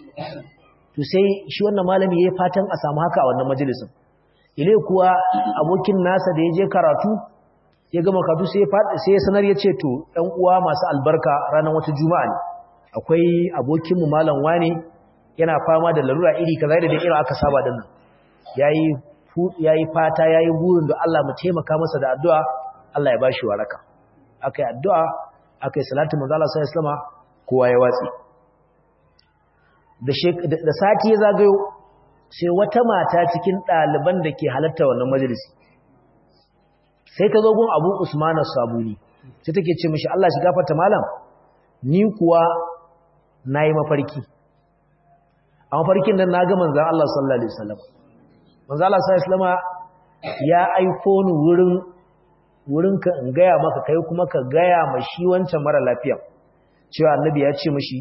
to sai shi wannan malami yayi fatan a samu haka a wannan majalisin ile kuwa abokin nasa da ya je karatu ya gama karatu sai sai ya sanar ya ce to ɗan uwa masu albarka ranar wata juma'a ne akwai abokin mu malam wani yana fama da larura iri kaza da irin aka saba din nan yayi yayi fata yayi burin da Allah mu taimaka masa da addu'a Allah ya bashi waraka akai addu'a akai salatu manzo Allah sallallahu alaihi wasallam kowa ya watsi da sati ya zagayo sai wata mata cikin ɗaliban da ke halatta wannan majalisi sai ta zo gun abu usmanu sabuni sai take ce mishi Allah shi gafarta malam ni kuwa na yi mafarki a mafarkin nan na ga manzan Allah sallallahu Alaihi wasallam manzan Allah sallallahu Alaihi wasallama ya aiko ni wurin wurinka in gaya maka kai kuma ka gaya ma shi wancan mara lafiya cewa annabi ya ce mashi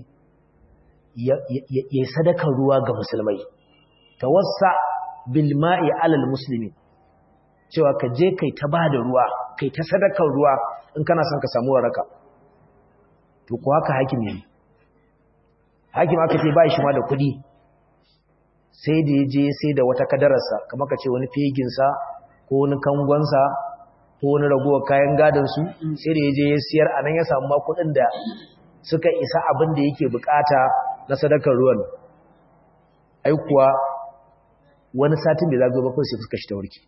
ya sadaka ruwa ga musulmai tawassa bil ma'i alal muslimin cewa ka je kai ta bada ruwa kai ta sadakar ruwa in kana son ka samu waraka to ko haka hakim ne hakim aka ce ba shi ma da kuɗi sai da ya je sai da wata kadararsa kamar ka ce wani feginsa ko wani kangonsa ko wani ragowar kayan gadansu sai da ya je ya siyar a nan ya samu ma kuɗin da suka isa abin da yake bukata na sadakar ruwan ai kuwa wani satin da zagaye ba kawai sai fuska shi ta warke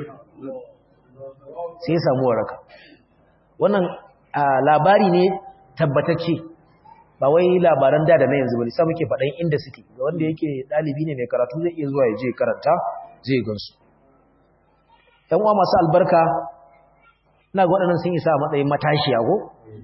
sai ya samu waraka wannan labari ne tabbatacce ba wai labaran da da na yanzu bane sai muke faɗan inda suke ga wanda yake ɗalibi ne mai karatu zai iya zuwa ya je karanta zai gansu ɗan uwa masu albarka ina ga waɗannan sun isa a matsayin matashiya ko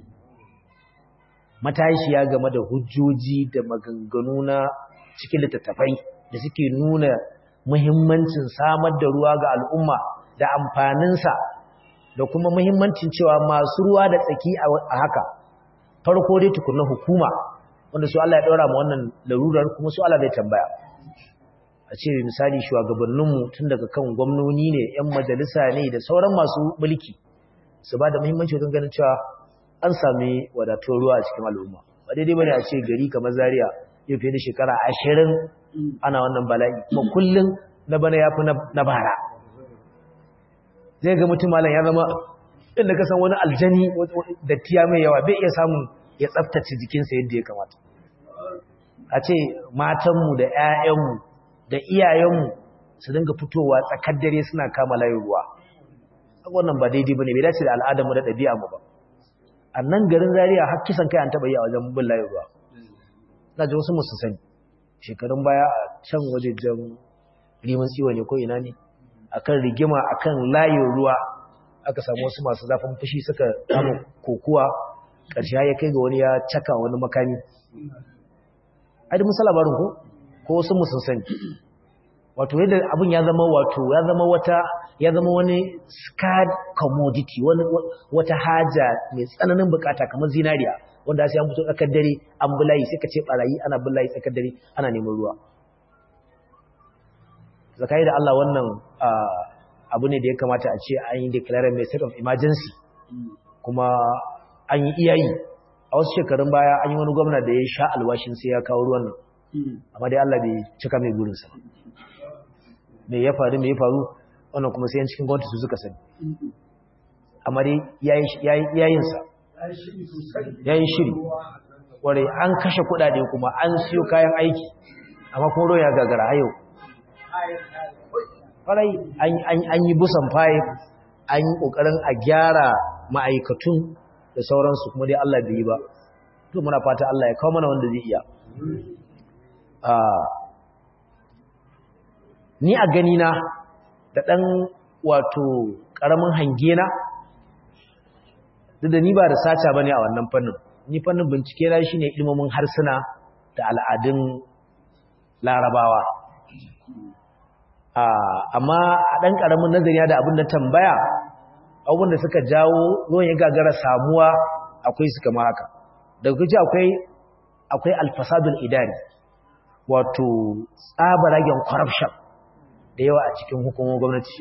matashiya game da hujjoji da maganganu na cikin littattafai da suke nuna muhimmancin samar da ruwa ga al'umma da amfaninsa da kuma muhimmancin cewa masu ruwa da tsaki a haka farko dai tukunna hukuma wanda su Allah ya ɗora ma wannan larurar kuma su Allah zai tambaya a ce misali shugabanninmu tun daga kan gwamnoni ne 'yan majalisa ne da sauran masu mulki su ba da muhimmanci wajen ganin cewa an sami wadatuwar ruwa a cikin al'umma ba daidai bane a ce gari kamar Zaria yau fiye da shekara ashirin ana wannan bala'i kuma kullum na bana ya fi na bara zai ga mutum malam ya zama inda ka san wani aljani da tiya mai yawa bai iya samun ya tsaftace jikinsa yadda ya kamata a ce matanmu da 'ya'yanmu da iyayenmu su dinga fitowa tsakar dare suna kama layin ruwa wannan ba daidai bane bai dace da al'adarmu da ɗabi'armu ba a nan garin Zaria har kisan kai an taɓa yi a wajen bin layin ruwa na ji wasu musu sani shekarun baya a can wajejen rimin tsiwa ne ko ina ne akan rigima akan layin ruwa aka samu wasu masu zafin fushi suka kama kokuwa ƙarshe ya kai ga wani ya caka wani makami ai da musa labarin ko ko wasu musun sani wato yadda abin ya zama wato ya zama wata ya zama wani scarred commodity wani wata haja mai tsananin bukata kamar zinariya wanda sai an fito tsakar dare an bulayi sai ka ce barayi ana bulayi tsakar dare ana neman ruwa zakai da Allah wannan abu ne da ya kamata a ce an yi declare mai state of emergency kuma an yi iyayi a wasu shekarun baya an yi wani gwamna da ya sha alwashin sai ya kawo ruwan nan amma dai Allah bai cika mai burinsa me ya faru me ya faru wannan kuma sai yan cikin gwamnati su suka sani amma dai yayinsa yayin shiri ware an kashe kudade kuma an siyo kayan aiki amma kuma ruwa ya gagara a yau farai an yi busan faye an yi ƙoƙarin a gyara ma'aikatun da sauransu kuma dai Allah bai yi ba to muna fata Allah ya kawo mana wanda zai iya ni a ganina da ɗan wato ƙaramin hangena duk da ni ba da saca ba ne a wannan fannin ni fannin bincike na shi ne ilmomin harsuna da al'adun larabawa amma a ɗan ƙaramin nazari da abin da tambaya abubuwan da suka jawo ruwan ya gagara samuwa akwai su kama haka daga kuci akwai akwai alfasadul idari wato tsabaragen corruption da yawa a cikin hukumar gwamnati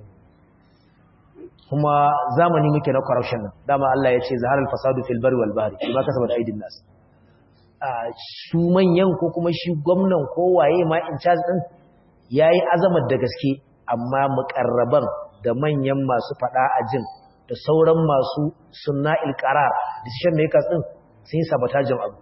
kuma zamani muke na corruption nan dama Allah ya ce zahar alfasadu fil bari wal bahri kuma kasaba da aidin nas su manyan ko kuma shi gwamnan ko waye ma in charge din yayi azamar da gaske amma mukarraban da manyan masu fada a jin da sauran masu sunna ilqarar decision makers din sun yi sabotajin abu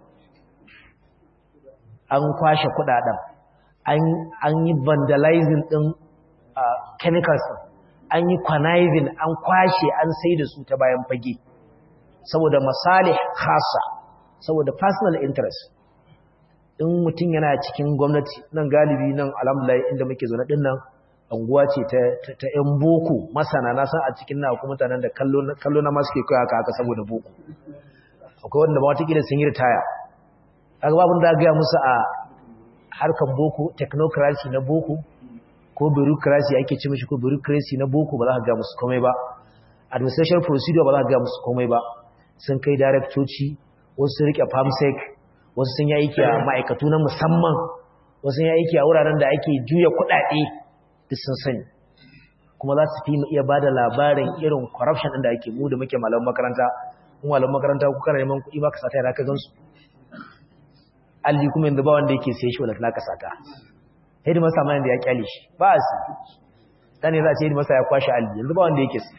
an kwashe kudaden an yi vandalizing din chemicals an yi conniving an kwashe an sai da su ta bayan fage saboda masalih khasa saboda personal interest in mutum yana cikin gwamnati nan galibi nan alhamdulillah inda muke zaune din nan anguwa ce ta ta yan boko masana na san a cikin na kuma mutanen da kallo kallo na masu ke kai haka haka saboda boko akwai wanda ba wata kila sun yi ritaya kaga babun da ga musu a harkan boko technocracy na boko ko bureaucracy ake ce mishi ko bureaucracy na boko ba za ka ga musu komai ba administration procedure ba za ka ga musu komai ba sun kai daraktoci wasu sun rike farmsec wasu sun yi aiki a ma'aikatu na musamman wasu sun yi aiki a wuraren da ake juya kuɗaɗe duk sun sani kuma za su fi mu iya ba da labarin irin corruption ɗin da ake mu da muke malaman makaranta kuma malaman makaranta ku kana neman kuɗi ba ka sata yana ka gansu alli kuma yanzu ba wanda yake sai shi wala ka sata hedimasta ma yanda ya kyale shi ba a su ɗane za a ce hedimasta ya kwashe alli yanzu ba wanda yake su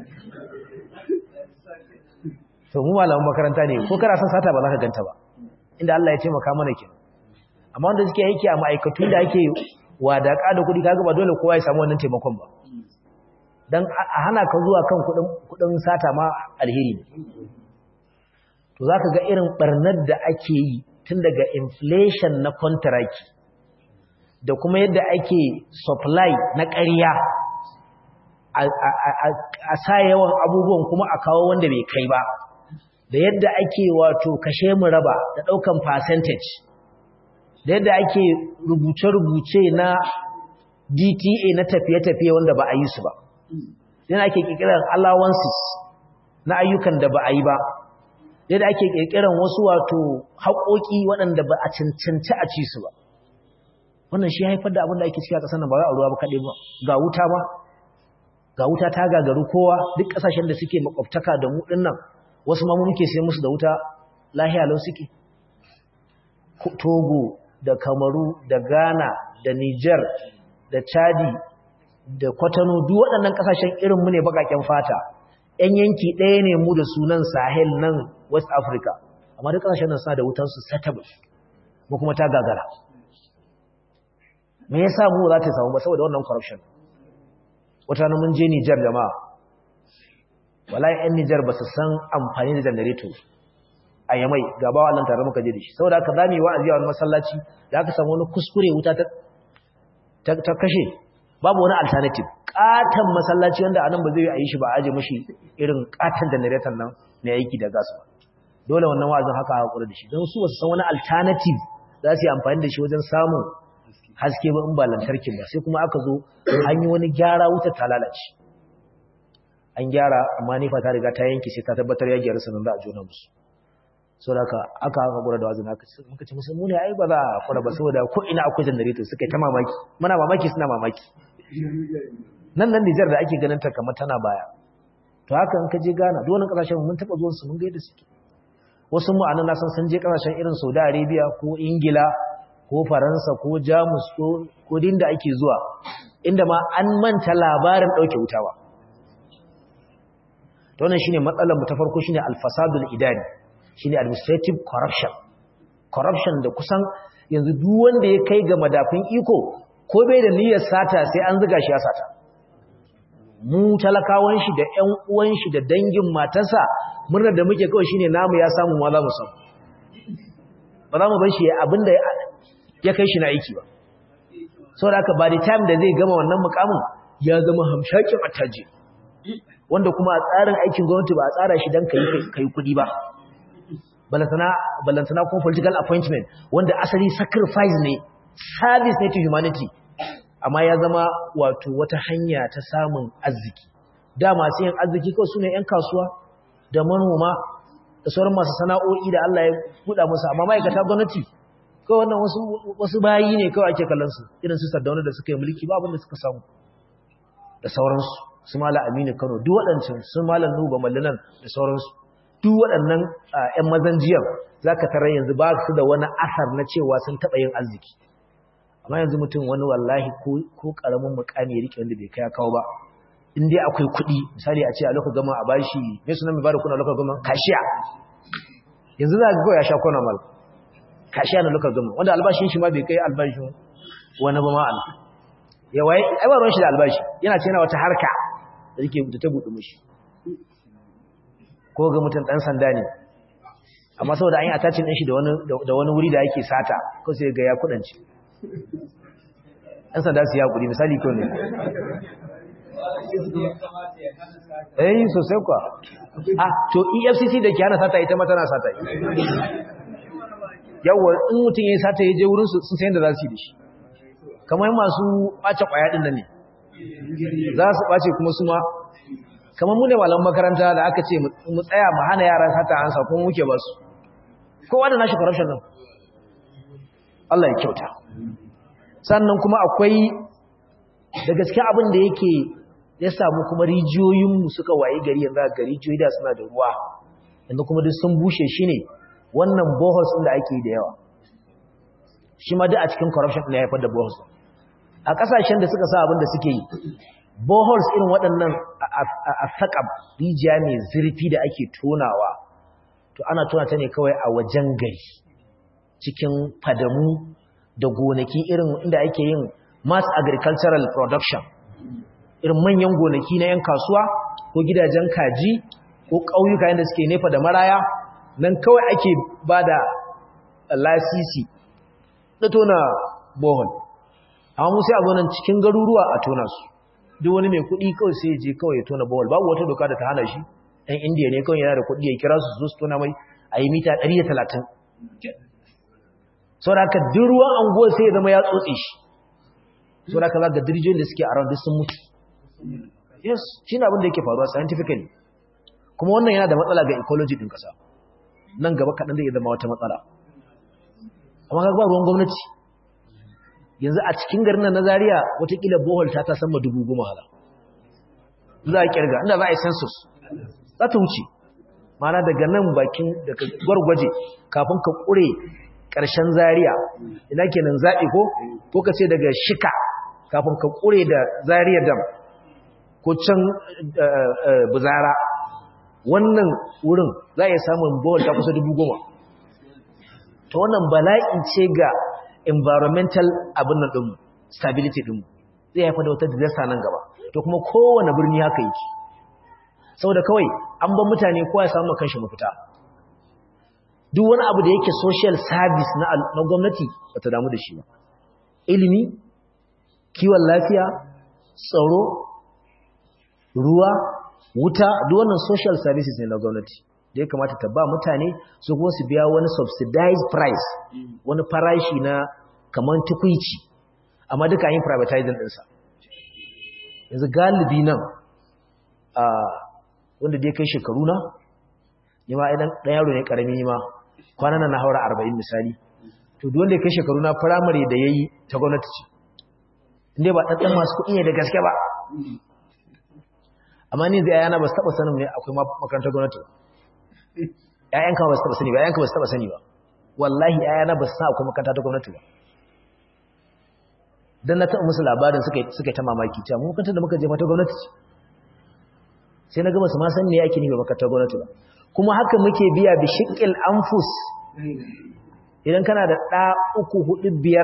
to mu malaman makaranta ne ko kana son sata ba za ka ganta ba inda Allah ya ce maka mana ke amma wanda suke aiki a ma'aikatu da ake wadaka da kuɗi kaga ba dole kowa ya samu wannan taimakon ba dan a hana ka zuwa kan kuɗin kuɗin sata ma alheri ne to zaka ga irin barnar da ake yi tun daga inflation na contract da kuma yadda ake supply na ƙarya a sa yawan abubuwan kuma a kawo wanda bai kai ba da yadda ake wato kashe mu raba da ɗaukan percentage da yadda ake rubuce-rubuce na DTA na tafiye-tafiye wanda ba a yi su ba yana ake ƙirƙirar allowances na ayyukan da ba a yi ba yadda ake ƙirƙirar wasu wato haƙoƙi waɗanda ba a cancanci a ci su ba wannan shi haifar da abin da ake ciki a ƙasar nan ba za a ruwa ba kaɗai ba ga wuta ba ga wuta ta gagaru kowa duk kasashen da suke makwabtaka da mu dinnan wasu ma mu muke sai musu da wuta lahiya lau suke Togo da Kamaru da Ghana da Niger da Chadi da Kwatano duk waɗannan kasashen irin mu ne bakaken fata ƴan yanki ɗaya ne mu da sunan Sahel nan West Africa amma duk kasashen nan suna da wutan su setable mu kuma ta gagara me yasa mu za ta samu ba saboda wannan corruption wata na mun je Nijar jama'a wallahi ɗan Nijar ba su san amfani da generator a Yamai ga bawa Allah tare muka je da shi saboda haka zamu yi wa'azi a wani masallaci da aka samu wani kuskure wuta ta ta kashe babu wani alternative katan masallaci wanda anan ba zai yi a yi shi ba a aje mishi irin katan generator nan na aiki da gas ba dole wannan wa'azin haka hakuri da shi don su ba su san wani alternative za su yi amfani da shi wajen samun haske ba in ba lantarkin ba sai kuma aka zo an yi wani gyara wuta ta lalace an gyara amma nifa ta riga ta yanke sai ta tabbatar ya gyara sanan za a jona musu so da aka aka aka gura da wazin aka ce muka ce musu mu ne ai ba za a kura ba saboda ko ina akwai generator suka yi ta mamaki muna mamaki suna mamaki nan nan Nijar da ake ganin ta kamar tana baya to haka in ka je Ghana duk wannan kasashen mun taba zuwan su mun ga yadda suke wasu mu anan na san sun je kasashen irin Saudi Arabia ko Ingila ko faransa ko jamus ko dinda ake zuwa inda ma an manta labarin ɗauke wutawa wannan shine matsalar mu ta farko shine alfasadul idani shine administrative corruption corruption da kusan yanzu duk wanda ya kai ga madafin iko ko bai da niyyar sata sai an zuga shi ya sata mu talakawan shi da ƴan uwan shi da dangin matarsa murnar da muke kawai shine namu ya samu ma za mu samu ba za mu bar shi abinda ya kai shi na aiki ba sau da aka ba da time da zai gama wannan mukamin ya zama hamshakin attaji wanda kuma a tsarin aikin gwamnati ba a tsara shi don ka yi kudi ba balantana kuma political appointment wanda asali sacrifice ne service ne to humanity amma ya zama wato wata hanya ta samun arziki da masu yin arziki kawai su ne 'yan kasuwa da manoma da sauran masu sana'o'i da Allah ya buɗa musu amma ma'aikata gwamnati kawai wannan wasu wasu bayi ne kawai ake kallon su irin su Sardauna da suka yi mulki ba abin da suka samu da sauransu su Malam Aminu Kano duk waɗancan su Malam Nuhu Bamallanan da sauransu duk waɗannan ƴan mazan jiyan zaka tarar yanzu ba su da wani asar na cewa sun taɓa yin arziki amma yanzu mutum wani wallahi ko ko karamin mukami ya rike wanda bai kai kawo ba in dai akwai kuɗi misali a ce a lokacin gama a bashi me sunan mai bada kuna lokacin gama kashiya yanzu za ka ga ya sha kona mal kashiya na lokacin gama wanda albashin shi ma bai kai albashin wani ba ma'ana yawa ai ba ruwan shi da albashi yana ce yana wata harka da yake da ta buɗe mishi ko ga mutum ɗan sanda ne amma saboda an yi attachin ɗin shi da wani wuri da yake sata ko sai ga ya kuɗance ɗan sanda su ya kuɗi misali ko ne eh sosai kwa ah to efcc da ke hana sata ita ma tana sata yawwa in mutum ya yi sata ya je wurinsu sun sayan da za su yi da shi kamar masu ɓace ƙwaya ɗin da ne za su ɓace kuma su ma kamar mu ne malam makaranta da aka ce mu tsaya mu hana yara sata ansa kuma muke ba su kowa da nashi corruption nan Allah ya kyauta sannan kuma akwai da gaske abin da yake ya samu kuma rijiyoyinmu suka waye gari yanzu ga rijiyoyi da suna da ruwa yanzu kuma duk sun bushe shi ne wannan bohos ɗin da ake yi da yawa shi ma duk a cikin corruption ɗin ya haifar da bohos a ƙasashen da suka sa abin da suke yi boholes irin waɗannan a saƙab rijiya mai zurfi da ake tonawa to ana tona ta ne kawai a wajen gari cikin fadamu da gonaki irin inda ake yin mass agricultural production irin manyan gonaki na 'yan kasuwa ko gidajen kaji ko ƙauyuka yadda suke nefa da maraya nan kawai ake ba da lasisi na tona bohol amma musu a zonan cikin garuruwa a tona su duk wani mai kuɗi kawai sai je kawai ya tona bohol babu wata doka da ta hana shi ɗan indiya ne kawai yana da kuɗi ya kira su zo su tona mai a yi mita 130 sau da aka duk ruwan anguwar sai ya zama ya tsotse shi sau da aka za ga dirjiyoyin da suke a ran duk sun mutu yes shi ne abin da yake faruwa scientifically kuma wannan yana da matsala ga ecology ɗin ƙasa nan gaba kaɗan zai zama wata matsala amma ga ruwan gwamnati yanzu a cikin garin nan na Zaria watakila bohol ta ta sama dubu goma hala za a kirga inda za a yi census za ta wuce mana daga nan bakin daga gwargwaje kafin ka kure ƙarshen zariya ina kenan zaɓi ko ko ka ce daga shika kafin ka kure da zariya dam ko can buzara wannan wurin za a yi samun bawon ta kusa dubu goma ta wannan bala'i ce ga environmental abin nan ɗinmu stability ɗinmu zai haifar da wata disaster nan gaba to kuma kowane birni haka yake saboda kawai an ban mutane kowa ya samu kanshi mafita duk wani abu da yake social service na na gwamnati ba ta damu da shi ba ilimi kiwon lafiya tsaro ruwa wuta duk wannan social services ne na gwamnati da ya kamata ta ba mutane su kuma su biya wani subsidized price wani farashi na kamar tukwici amma duka yin privatizing ɗinsa yanzu galibi nan a wanda dai kai shekaru na ni ma idan ɗan yaro ne ƙarami ma kwanan na haura arba'in misali to duk wanda ya kai shekaru na firamare da ya yi ta gwamnati ce inda ba ɗanɗan masu kuɗi ne da gaske ba amma ni zai yana ba su taɓa sanin ne akwai makarantar gwamnati ‘ya'yanka ba su taɓa sani ba ‘ya'yanka ba su taɓa sani ba wallahi ‘ya'yana ba su sa akwai makarantar gwamnati ba don na taɓa musu labarin suka yi ta mamaki cewa mun makarantar da muka je mata gwamnati ce sai na gaba su ma san ne ake nufi makarantar gwamnati ba kuma haka muke biya bi shiƙil anfus idan kana da ɗa uku hudu biyar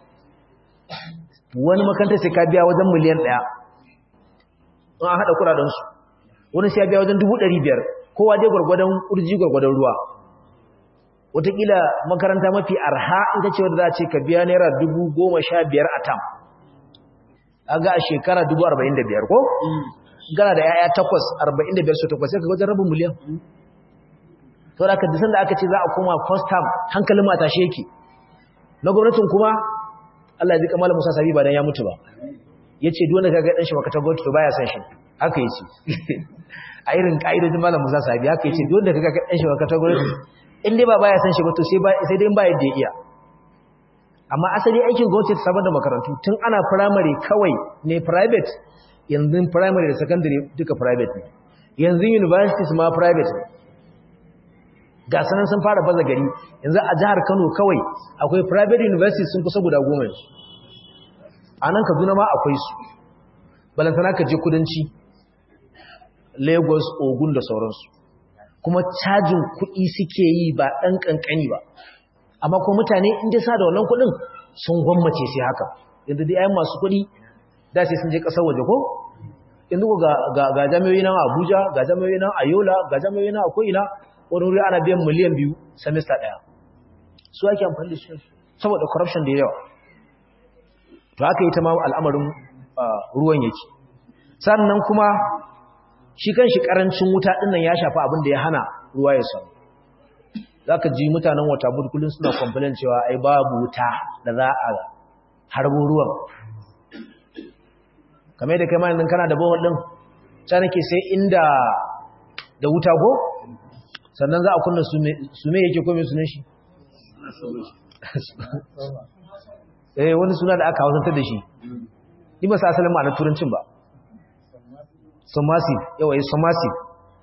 wani makarantar sai ka biya wajen miliyan ɗaya in an haɗa kuraɗensu wani sai ya biya wajen dubu ɗari biyar kowa dai gwargwadon ƙurji gwargwadon ruwa wataƙila makaranta mafi arha ita ce wadda za a ce ka biya naira dubu goma sha biyar a tam a ga a shekara dubu arba'in da biyar ko? gana da ya'ya takwas arba'in da biyar su takwas sai ka wajen rabin miliyan sau da aka disan da aka ce za a koma first time hankalin mata shi yake na gwamnatin kuma Allah ya ji kamar Musa Sabi ba dan ya mutu ba yace duk wanda kaga dan shi makata gwamnati to baya san shi haka yace a irin kaidojin malam Musa Sabi haka yace duk wanda kaga dan shi makata gwamnati in dai ba baya san shi ba to sai ba sai dai in ba yadda ya iya amma asali aikin gwamnati ta samar da makarantu tun ana primary kawai ne private yanzu primary da secondary duka private ne yanzu universities ma private ne ga sanan sun fara baza gari yanzu a jihar Kano kawai akwai private universities sun kusa guda goma yanzu a nan Kaduna ma akwai su balantana ka je kudanci Lagos Ogun da sauransu kuma cajin kuɗi suke yi ba ɗan ƙanƙani ba amma kuma mutane inda sa da wannan kuɗin sun gwammace sai haka yanzu dai ayan masu kuɗi da sai sun je ƙasar waje ko yanzu ga ga jami'o'i nan Abuja ga jami'o'i nan Ayola ga jami'o'i nan akwai ina wani wuri ana biyan miliyan biyu semester ɗaya su ake amfani da su saboda corruption da yawa to haka ita ma al'amarin ruwan yake sannan kuma shi kan shi ƙarancin wuta ɗin nan ya shafi abin da ya hana ruwa ya samu za ka ji mutanen wata kullum suna complain cewa ai babu wuta da za a harbo ruwan kamar da kai ma yanzu kana da bawon ɗin ta nake sai inda da wuta ko sannan za a kunna sume yake kome sunan shi eh wani suna da aka hausantar da shi ni ba sa asalin ma'anar turancin ba submersive yawa yi submersive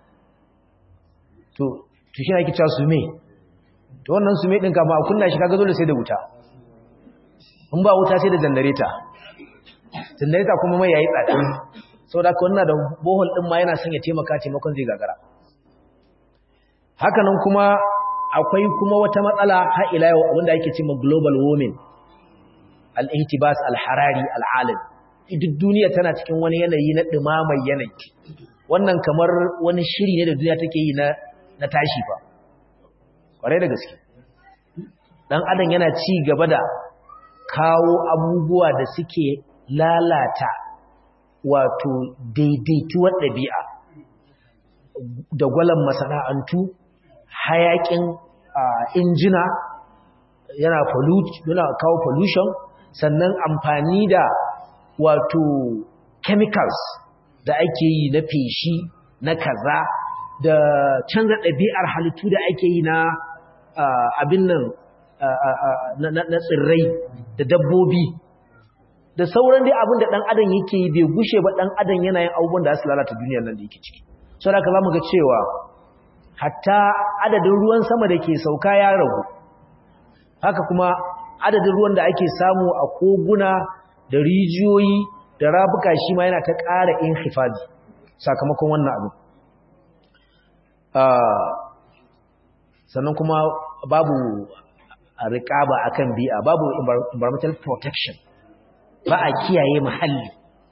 to to shi ake cewa sume to wannan sume din kama a kunna shi kaga dole sai da wuta in ba wuta sai da jandareta jandareta kuma mai yayi tsada saboda ka wannan da bohol din ma yana son ya taimaka taimakon zai gagara hakanan kuma akwai kuma wata matsala har ila yau wanda ake cewa global warming al-ihtibas al-harari al-alam duk duniya tana cikin wani yanayi na dumamar yanayi wannan kamar wani shiri ne da duniya take yi na na tashi fa kware da gaske dan adam yana ci gaba da kawo abubuwa da suke lalata wato daidaituwar ɗabi'a da gwalan masana'antu hayakin injina yana yana kawo pollution sannan amfani da wato chemicals da ake yi na feshi na kaza da canza ɗabi'ar halittu da ake yi na abin nan na tsirrai da dabbobi da sauran dai abin da dan adam yake yi bai gushe ba dan adam yana yin abubuwan da su lalata duniyar nan da yake ciki sau da ka za mu ga cewa hatta adadin ruwan sama da ke sauka ya ragu haka kuma adadin ruwan da ake samu a koguna da rijiyoyi da rabuka shi ma yana ta ƙara in hifazi sakamakon wannan abin sannan kuma babu riƙaba akan bi'a babu environmental protection ba a kiyaye muhalli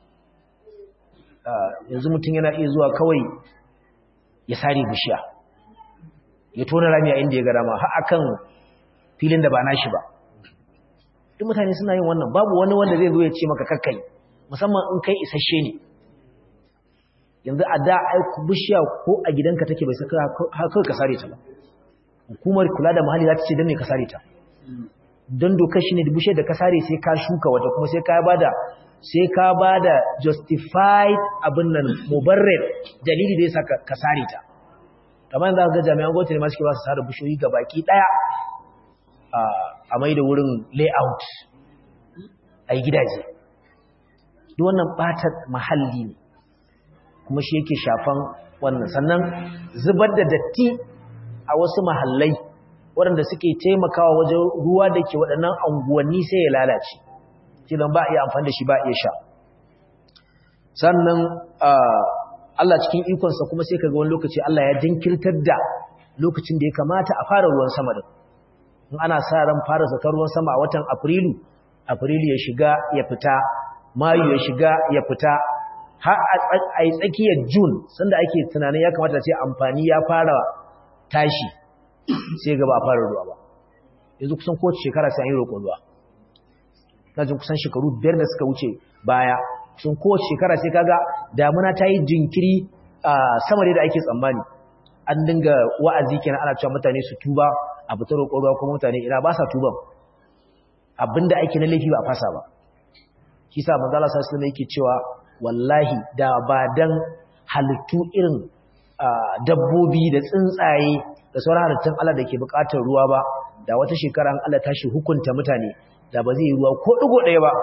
yanzu mutum yana iya zuwa kawai ya sare bishiya ya tona rami a inda ya gara ma har akan filin da ba nashi ba duk mutane suna yin wannan babu wani wanda zai zo ya ce maka kakkai musamman in kai isasshe ne yanzu a da aiku bishiya ko a gidanka take bai saka kawai ka sare ta ba hukumar kula da muhalli za ta ce don me ka sare ta don dokar shi ne da bishiyar da ka sare sai ka shuka wata kuma sai ka bada sai ka bada justified abin nan mubarrir dalili da yasa ka sare ta kamar yanzu ga jami'an gwamnati ne ma suke ba su sare bishiyoyi ga baki daya a mai da wurin layout a yi gidaje duk wannan ɓatar mahalli ne kuma shi yake shafan wannan sannan zubar da datti a wasu mahallai waɗanda suke taimakawa wajen ruwa da ke waɗannan anguwanni sai ya lalace filin ba a iya amfani da shi ba a iya sha sannan Allah cikin ikonsa kuma sai ka ga wani lokaci Allah ya jinkirtar da lokacin da ya kamata a fara ruwan sama da in ana sa ran fara zakar ruwan sama a watan afrilu afrilu ya shiga ya fita mayu ya shiga ya fita har a yi tsakiyar june sanda ake tunanin ya kamata ce amfani ya fara tashi sai gaba a fara ruwa ba yanzu kusan kowace shekara sai an yi roƙon ruwa na jin kusan shekaru biyar da suka wuce baya sun kowace shekara sai kaga damuna ta yi jinkiri a sama da ake tsammani an dinga wa'azi kenan ana cewa mutane su tuba a fita roƙon ruwa kuma mutane ina ba sa tuban abinda ake na laifi ba a fasa ba shi sa manzo Allah sallallahu alaihi yake cewa wallahi da ba dan halittu irin dabbobi da tsuntsaye da sauran halittun Allah da ke buƙatar ruwa ba da wata shekara an Allah tashi hukunta mutane da ba zai yi ruwa ko digo ɗaya ba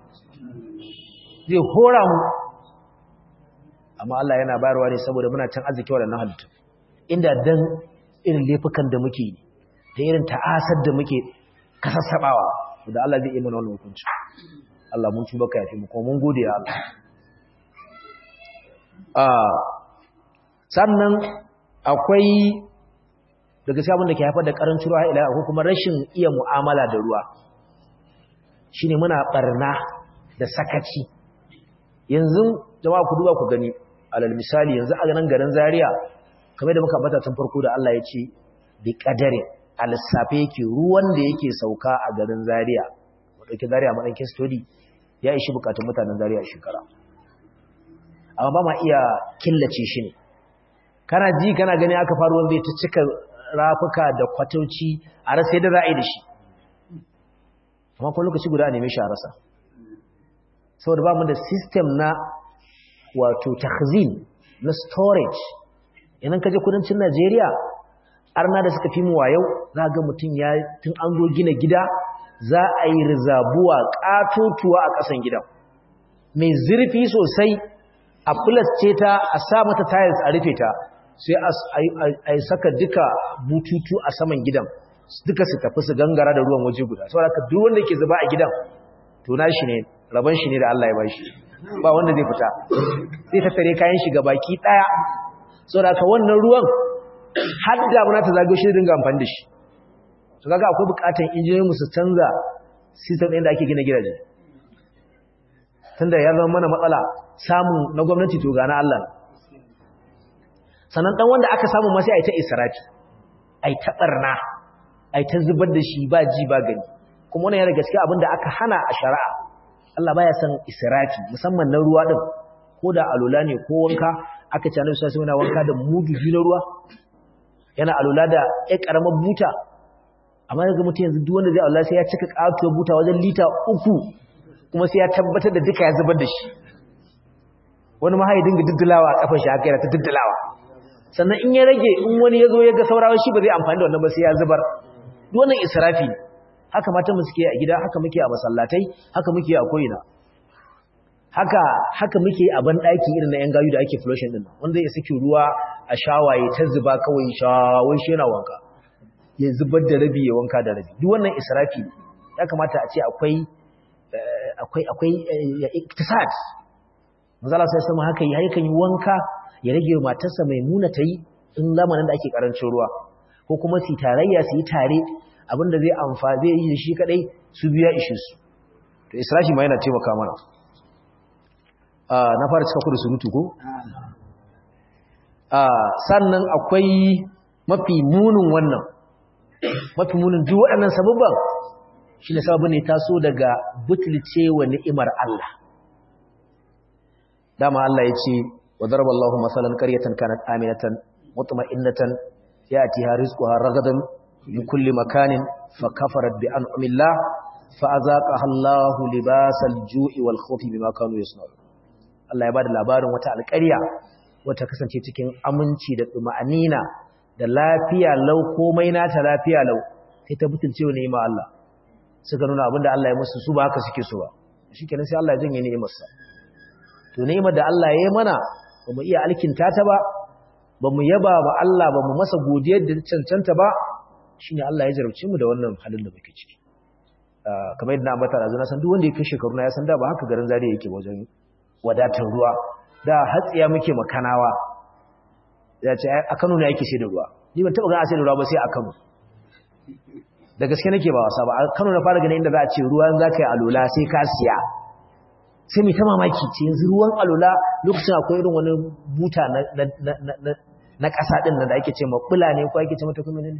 zai hora mu amma Allah yana bayarwa ne saboda muna can arziki waɗannan halittu inda dan irin laifukan da muke da irin ta'asar da muke kasassabawa da Allah zai yi mana wannan hukunci Allah mun tuba ka yafi mu kuma mun gode ya Allah ah sannan akwai daga cikin abin da ke haifar da karancin ruwa ila ko kuma rashin iya mu'amala da ruwa shine muna barna da sakaci yanzu jama'a ku duba ku gani alal misali yanzu a ganin garin Zaria kamar da muka bata tun farko da Allah ya ce bi qadari al-safe yake ruwan da yake sauka a garin Zaria mu dauki Zaria mu dauki study ya ishi bukatun mutanen Zaria a shekara amma ba ma iya killace shi ne kana ji kana gani aka faru wanda ya cika rafuka da kwatauci a rasa yadda za a yi da shi amma kuma lokaci guda a neme shi a rasa saboda ba mu da system na wato takhzin na storage idan ka je kudancin Najeriya arna da suka fi mu wayau za ga mutum ya tun an zo gina gida za a yi rizabuwa katotuwa a ƙasan gidan mai zurfi sosai a ce ta a sa mata tiles a rufe ta sai a yi saka duka bututu a saman gidan duka su tafi su gangara da ruwan waje guda saboda ka duk wanda ke zuba a gidan to nashi ne rabon shi ne da Allah ya bashi ba wanda zai fita sai ta tare kayan shi baki daya saboda ka wannan ruwan har da muna ta zagayo shi dinga amfani da shi to kaga akwai bukatun injiniyoyin mu su canza system ɗin da ake gina gidaje tunda ya zama mana matsala samun na gwamnati to gana Allah sannan dan wanda aka samu ma sai ai ta israfi ai ta barna ai ta zubar da shi ba ji ba gani kuma wannan yana gaskiya abinda aka hana a shari'a Allah baya son israfi musamman na ruwa din ko da alula ne ko wanka aka ci annabi sai yana wanka da mudu biyu na ruwa yana alula da ƴar karamar buta amma yanzu mutum yanzu duk wanda zai Allah sai ya cika katuwar buta wajen lita uku kuma sai ya tabbatar da duka ya zubar da shi wani ma ya dinga diddulawa a kafar shi haka yana ta diddulawa sannan in ya rage in wani ya zo ya ga saurawa shi ba zai amfani da wannan ba sai ya zubar duk wannan israfi ne haka matan mu suke a gida haka muke a masallatai haka muke a koyina haka haka muke a ban daki irin na yan gayu da ake flushing din wanda ya saki ruwa a shawaye ta zuba kawai shawai shi yana wanka ya zubar da rabi ya wanka da rabi duk wannan israfi ne ya kamata a ce akwai akwai akwai iktisad manzala sai sama haka yi yakan yi wanka ya rage matarsa mai muna ta yi in zamanin da ake karancin ruwa ko kuma su tarayya su yi tare abinda zai amfa zai yi shi kadai su biya ishe su to israfi ma yana taimaka mana na fara cika kudu surutu ko sannan akwai mafi munin wannan mafi munin duk waɗannan sababban shi ne sababin ne taso daga butulce wa ni'imar Allah dama Allah ya ce wa daraba Allahu masalan qaryatan kanat aminatan mutma'innatan yatiha rizquha ragadan min kulli makanin fa kafarat bi an'amillah fa azaqaha Allahu libasal ju'i wal khawfi bima kanu yasna'un Allah ya bada labarin wata alƙarya wata kasance cikin aminci da tsuma'anina da lafiya lau komai nata lafiya lau sai ta butulce wa ni'ima Allah suka nuna abinda Allah ya musu su ba haka suke so ba shikenan sai Allah ya janye ni'imarsa to ni'imar da Allah ya yi mana ba mu iya alkinta ta ba ba mu yaba ba Allah ba mu masa godiyar da cancanta ba shine Allah ya jarabce mu da wannan halin da muke ciki kamar yadda na ambata da zuna san duk wanda ya kai shekaru na ya san da ba haka garin zariya yake wajen wadatar ruwa da hatsiya muke makanawa ya ce a Kano ne yake sai da ruwa ni ban taba ga sai da ruwa ba sai a Kano da gaske nake ba wasa ba a Kano na fara ganin inda za a ce ruwan za ka yi alola sai ka siya sai mai ta mamaki ce yanzu ruwan alola lokacin akwai irin wani buta na ƙasa ɗin da ake ce maɓula ne ko ake ce mata kuma ne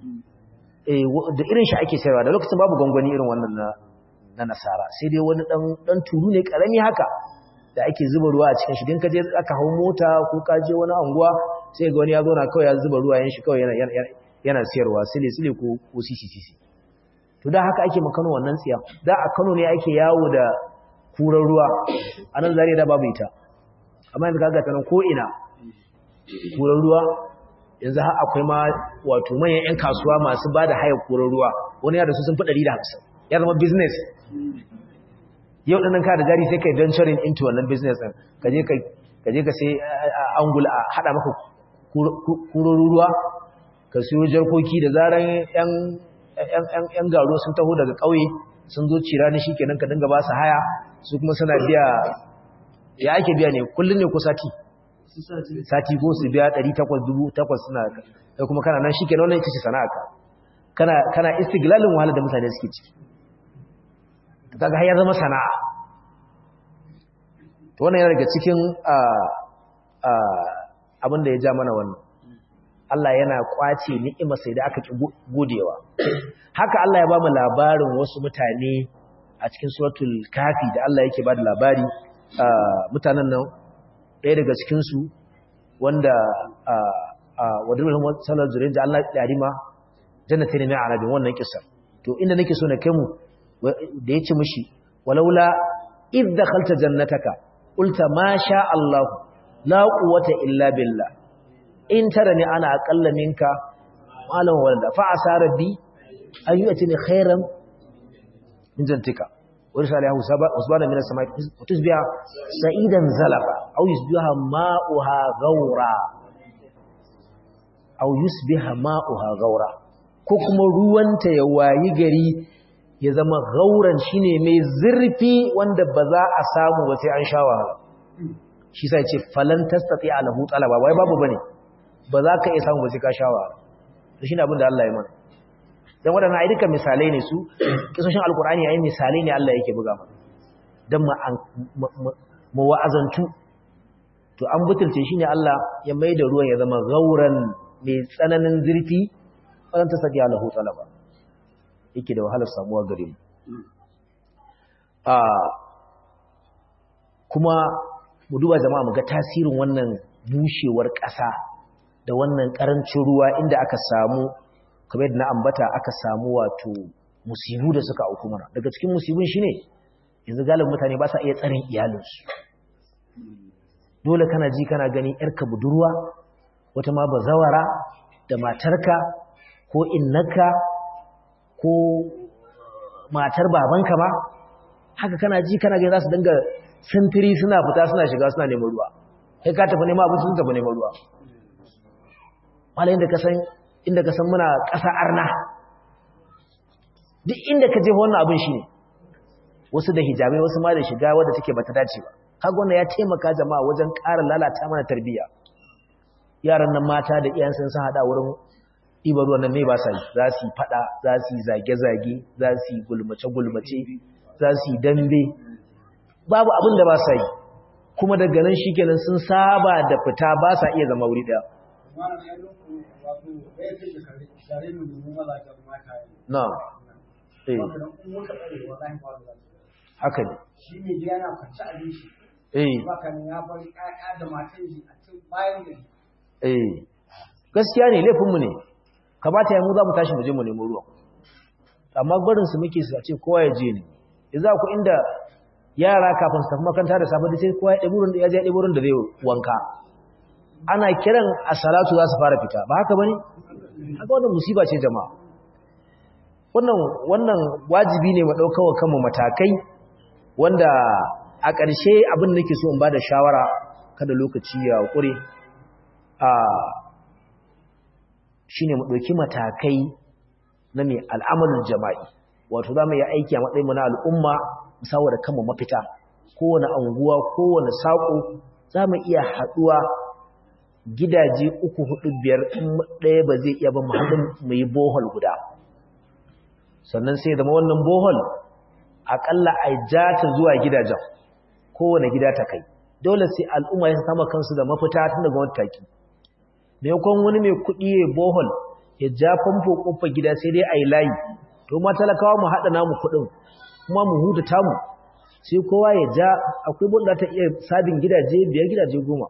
da irin shi ake sayarwa da lokacin babu gwangwani irin wannan na nasara sai dai wani ɗan turu ne ƙarami haka da ake zuba ruwa a cikin shi din ka je aka hau mota ko ka je wani anguwa sai ga wani ya zauna kawai ya zuba ruwa yan shi kawai yana siyarwa sile sile ko ko sisi sisi to da haka ake makano wannan tsiya da a Kano ne ake yawo da kurar ruwa a nan zariya da babu ita amma yanzu kaga ta nan ko ina kurar ruwa yanzu har akwai ma wato manyan 'yan kasuwa masu ba da hayar kurar ruwa wani ya da su sun fi 150 ya zama business yau ɗanin ka da jari sai kai venturing into wannan business ɗin ka je ka sai angula a haɗa maka kurar ruwa ka siyo jarkoki da zaran 'yan garo sun taho daga ƙauye sun zo cira ni shikenan ka dinga ba su haya su kuma suna biya ya ake biya ne kullun ne ko sati sati ko su biya 800 suna kai kuma kana nan shikenan wannan ita ce sana'a ka kana kana istiglalin wahala da mutane suke ciki to kaga har ya zama sana'a to wannan yana daga cikin abin da ya ja mana wannan Allah yana kwace ni'ima sai da aka ki godewa haka Allah ya ba mu labarin wasu mutane a cikin suratul kafi da Allah yake ba da labari mutanen nan ɗaya daga cikin su wanda wadda salar zurin da Allah ya rima jannatin ne mai arabin wannan kisa to inda nake so na kai mu da ya ci mishi walaula idh dakhalta jannataka qulta ma sha Allah la quwwata illa billah in tarani ana aqalla minka malam walda fa asa rabbi an yu'tini khairan min jantika wa risalihu usbana min as-samai tusbiha sa'idan zalafa aw yusbiha ma'uha ghawra aw yusbiha ma'uha ghawra ko kuma ruwanta ya wayi gari ya zama gauran shine mai zurfi wanda ba za a samu ba sai an sha wahala shi sai ce falan tastati alahu talaba wai babu bane ba za ka iya samu ba sai ka sha wahala to shine abin da Allah ya mana dan wadannan ai duka misalai ne su kisoshin alqur'ani ai misalai ne Allah yake buga mana dan mu wa'azantu to an butulce shine Allah ya maida ruwan ya zama gauran mai tsananin zurfi falan tastati alahu talaba yake da wahalar samuwa gare mu kuma mu duba jama'a mu ga tasirin wannan bushewar ƙasa da wannan ƙarancin ruwa inda aka samu kamar yadda na ambata aka samu wato musibu da suka auku mana daga cikin musibin shine yanzu galibin mutane ba sa iya tsarin iyalinsu dole kana ji kana gani yarka budurwa wata ma bazawara da matarka ko innaka ko matar babanka ba haka kana ji kana gani za su dinga sintiri suna fita suna shiga suna neman ruwa kai ka tafi neman abinci sun tafi neman ruwa malayin da ka san inda ka san muna ƙasa arna duk inda ka je wannan abin shi ne wasu da hijabai wasu ma da shiga wadda take bata dace ba kaga wannan ya taimaka jama'a wajen ƙara lalata mana tarbiyya yaran nan mata da iyayen sun hada wurin ibar ruwan nan me ba sa yi za su yi fada za su yi zage-zage za su yi gulmace-gulmace za su yi dambe babu abin da ba sa yi kuma daga nan shi kenan sun saba da fita ba sa iya zama wuri daya na eh haka ne shi ne da yana kwanci abinci eh baka ne ya bari ƴaƴa da matan shi a cikin bayan gari eh gaskiya ne laifinmu ne kamata ya mu za mu tashi mu je mu nemo ruwa amma barin su muke su a ce kowa ya je ne yanzu ku inda yara kafin su tafi makaranta da safe da sai kowa ya ɗebi wurin da ya je ya ɗebi wurin da zai wanka ana kiran a salatu za su fara fita ba haka bane haka wannan musiba ce jama'a wannan wannan wajibi ne mu ɗauka wa kanmu matakai wanda a ƙarshe abin da nake so in ba da shawara kada lokaci ya ƙure a shi ne mu ɗauki matakai na mai al'amalin jama'i wato za mu yi aiki a matsayin na al'umma musawa da kanmu mafita kowane anguwa kowane saƙo za mu iya haɗuwa gidaje uku hudu biyar in ɗaya ba zai iya ba mu haɗin mu yi bohol guda sannan sai zama wannan bohol aƙalla a ja ta zuwa gidajen kowane gida ta kai dole sai al'umma ya sama kansu da mafita tun daga wani taki maimakon wani mai kuɗi ya bohol ya ja famfo ƙofar gida sai dai a yi layi to ma talakawa mu haɗa namu kuɗin kuma mu huta tamu sai kowa ya ja akwai buɗa ta iya sabin gidaje biyar gidaje goma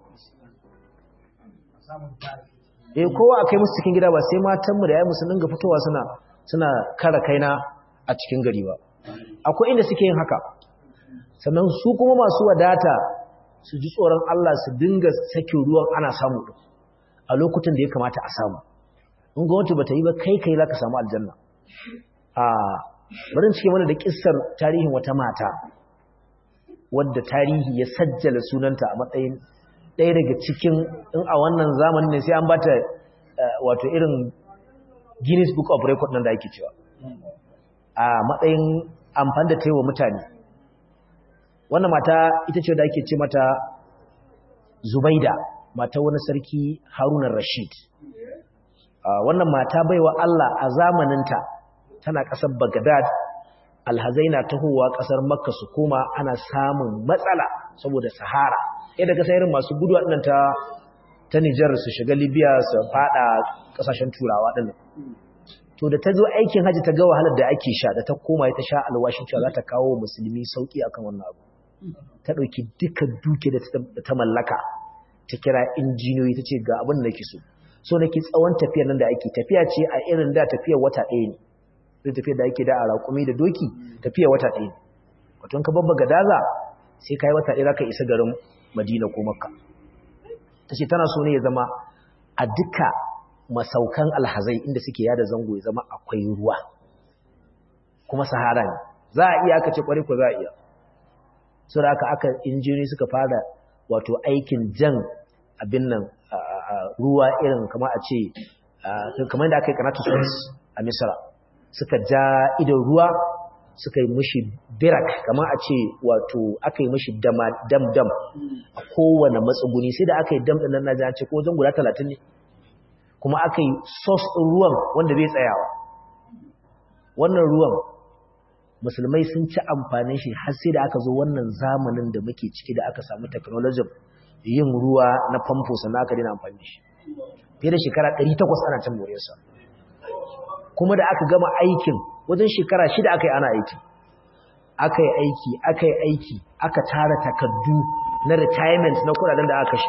eh kowa a kai musu cikin gida ba sai matanmu da yayi musu dinga fitowa suna suna kara kaina a cikin gari ba akwai inda suke yin haka sannan su kuma masu wadata su ji tsoron Allah su dinga sakin ruwan ana samu din a lokutan da ya kamata a samu in gwamnati bata yi ba kai kai zaka samu aljanna a bari cike mana da kissar tarihin wata mata wadda tarihi ya sajjala sunanta a matsayin ɗaya daga cikin in a wannan zamanin ne sai an bata wato irin Guinness Book of Record nan da ake cewa a matsayin amfani da taiwa mutane wannan mata ita ce da ake ce mata Zubaida mata wani sarki Haruna Rashid wannan mata baiwa Allah a zamaninta tana ƙasar Baghdad alhazaina tahowa ƙasar Makka su koma ana samun matsala saboda Sahara yadda ka irin masu gudu waɗannan ta ta Nijar su shiga Libya su fada ƙasashen Turawa ɗin to da ta zo aikin haji ta ga wahalar da ake sha da ta koma ta sha alwashin cewa za ta kawo musulmi sauki akan wannan abu ta ɗauki duka duke da ta mallaka ta kira injiniyoyi ta ce ga abin da nake so so nake tsawon tafiyar nan da ake tafiya ce a irin da tafiyar wata ɗaya ne zai tafiyar da ake da a raƙumi da doki tafiyar wata ɗaya ne wato ka babba ga daza sai ka yi wata ɗaya za ka isa garin madina ko makka ta ce tana so ne ya zama a duka masaukan alhazai inda suke yada zango ya zama akwai ruwa kuma sahara ne za a iya aka ce kwarai ko za a iya su da aka aka injini suka fara wato aikin jan abin nan ruwa irin kama a ce kamar da aka yi kanatu suez a misra suka ja idon ruwa suka yi mushi birak kama a ce wato aka yi mushi dam-dam a kowane matsuguni sai da aka yi dam ɗin nan na ce ko zan guda talatin ne kuma aka yi sos ɗin ruwan wanda bai tsayawa wannan ruwan musulmai sun ci amfanin shi har sai da aka zo wannan zamanin da muke ciki da aka samu technology yin ruwa na famfo sannan aka daina amfani da shi fiye da shekara 800 ana can moriyarsa kuma da aka gama aikin wajen shekara shida aka yi ana aiki aka yi aiki aka yi aiki aka tara takardu na retirement na kudaden da aka kashe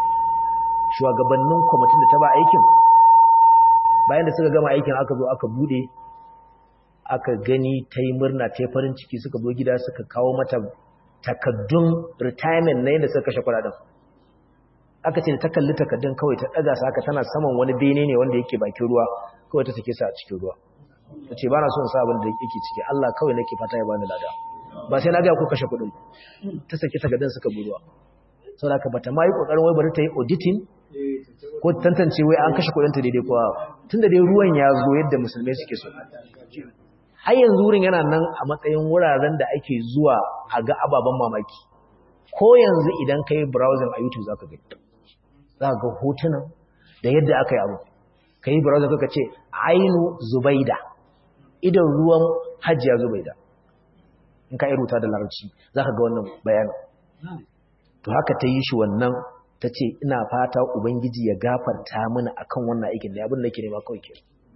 shugabannin kwamitin da ta ba aikin bayan da suka gama aikin aka zo aka bude aka gani ta yi murna ta yi farin ciki suka zo gida suka kawo mata takaddun retirement na yadda suka kashe kudaden aka ce da ta kalli takaddun kawai ta ɗaga su haka tana saman wani bene ne wanda yake bakin ruwa kawai ta sake sa a cikin ruwa ta ce ba na son sa abin da yake ciki Allah kawai nake fata ya bani lada ba sai na ga ku kashe kuɗin ta saki takardan suka buruwa saboda haka bata ma yi kokarin wai bari ta yi auditing ko tantance wai an kashe kuɗin ta daidai kuwa tunda dai ruwan ya zo yadda musulmai suke so har yanzu wurin yana nan a matsayin wuraren da ake zuwa a ga ababen mamaki ko yanzu idan ka yi browsing a youtube za ka gani za ka ga hotunan da yadda aka yi abu ka yi browsing kaka ce ainu zubaida idan ruwan hajjiya zubaida in ka rubuta da larabci za ka ga wannan bayanin to haka ta yi shi wannan ta ce ina fata ubangiji ya gafarta mana akan wannan aikin da abin da ke nema kawai ke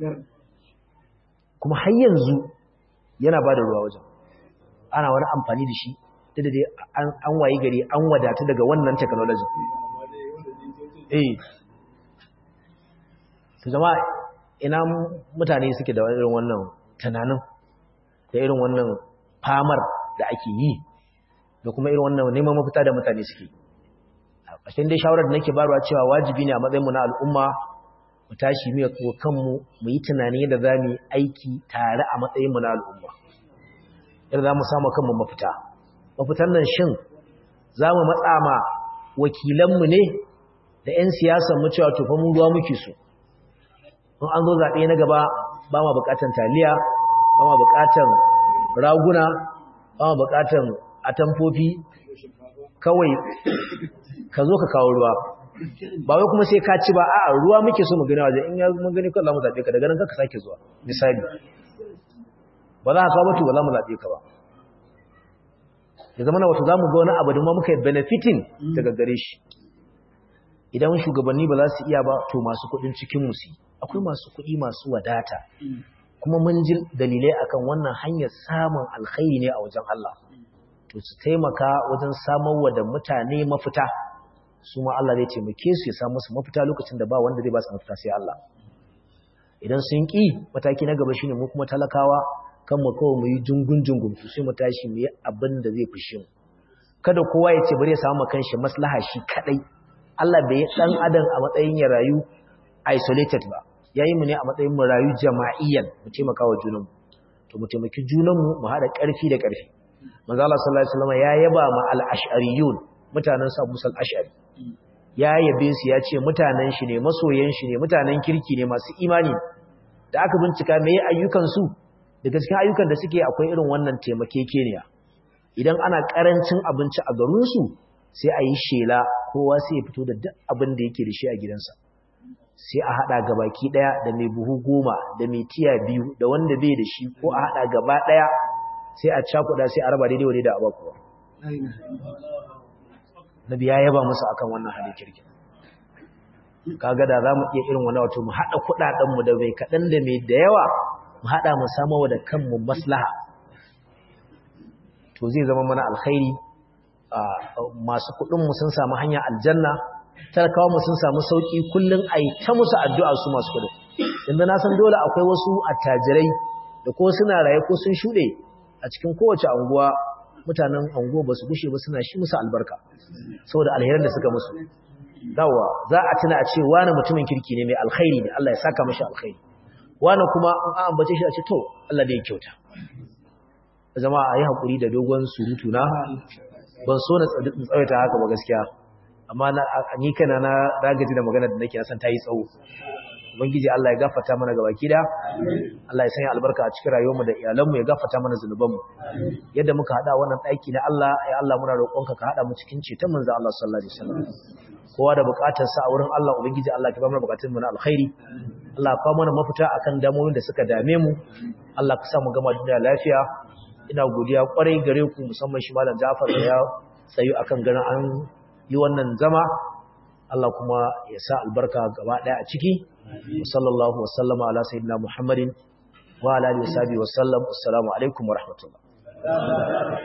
kuma har yanzu yana ba da ruwa wajen ana wani amfani da shi da dai an wayi gari an wadata daga wannan technology eh to jama'a ina mutane suke da irin wannan tunanin da irin wannan famar da ake yi da kuma irin wannan neman mafita da mutane suke a ƙashin dai shawarar da nake barwa cewa wajibi ne a matsayinmu na al'umma mu tashi mu ko kanmu mu yi tunani da za mu yi aiki tare a matsayinmu na al'umma yadda za mu samu kanmu mafita mafitan nan shin za mu matsa ma wakilanmu ne da 'yan siyasan mu cewa tofa mu ruwa muke so in an zo zaɓe na gaba ba ma buƙatan taliya ba ma buƙatan raguna ba ma buƙatan atamfofi kawai ka zo ka kawo ruwa ba wai kuma sai ka ci ba a'a ruwa muke so mu gani waje in ya mun gani kawai za mu zaɓe ka daga nan ka sake zuwa misali ba za ka kawo mutu ba za mu zaɓe ka ba ya zama na wato za mu ga wani abu da ma muka yi benefiting daga gare shi idan shugabanni ba za su iya ba to masu kuɗin cikin musu akwai masu kuɗi masu wadata kuma mun ji dalilai akan wannan hanyar samun alkhairi ne a wajen Allah to su taimaka wajen samarwa da mutane mafita su ma Allah zai taimake su ya samu su mafita lokacin da ba wanda zai ba su mafita sai Allah idan sun ki mataki na gaba shine mu kuma talakawa kan mu kawai mu yi jungun jungun to sai mu tashi mu yi abin da zai fushi mu kada kowa ya ce bari ya samu kanshi maslaha shi kadai Allah bai yi dan adam a matsayin ya rayu isolated ba yayi mu ne a matsayin mu rayu jama'iyyan mu taimaka wa junanmu to mu taimaki junanmu mu hada karfi da karfi manzo Allah sallallahu alaihi wasallam ya yaba ma al-ash'ariyun mutanen sa Musa al-Ash'ari ya yabe su ya ce mutanen shi ne masoyan shi ne mutanen kirki ne masu imani da aka bincika meye ayyukan su daga cikin ayyukan da suke akwai irin wannan taimakekeniya idan ana karancin abinci a garin su sai a yi shela kowa sai ya fito da duk abin da yake da shi a gidansa sai a hada gabaki daya da mai buhu goma da mai tiya biyu da wanda bai da shi ko a hada gaba daya sai a cakuda sai a raba daidai wa da abakuwa nabi ya yaba musu akan wannan halin kirkin kaga da zamu iya irin wannan wato mu hada kudaden mu da mai kadan da mai da yawa mu hada mu samu wa da kanmu maslaha to zai zama mana alkhairi masu kudin mu sun samu hanya aljanna talakawa mu sun samu sauki kullun ai ta musu addu'a su masu kudin inda na san dole akwai wasu attajirai da ko suna raye ko sun shude a cikin kowace anguwa mutanen anguwa ba su gushe ba suna shi musu albarka saboda alherin da suka musu dawa za a tuna a ce wani mutumin kirki ne mai alkhairi ne Allah ya saka mashi alkhairi wani kuma an ambace shi a ce to Allah da ya kyauta zama a yi haƙuri da dogon surutu na ban so na tsawaita haka ba gaskiya amma ni kana na ragaji da magana da nake san ta yi tsawo ubangiji Allah ya gafarta mana gabaki da Allah ya sanya albarka a cikin rayuwarmu da iyalanmu ya gafarta mana zunubanmu yadda muka hada wannan daki na Allah ya Allah muna roƙonka ka hada mu cikin ceton manzo Allah sallallahu alaihi wasallam kowa da buƙatar sa a wurin Allah ubangiji Allah ka ba mana buƙatun mu na alkhairi Allah ka mana mafita akan damomin da suka dame mu Allah ka sa mu gama duniya lafiya ina godiya kwarai gare ku musamman shi malam Ja'far da ya tsayu akan ganin an yi wannan zama Allah kuma ya sa albarka gaba ɗaya a ciki sallallahu wasallama ala sayyidina muhammadin wa ala alihi wa sahbihi wa sallam assalamu alaikum wa rahmatullah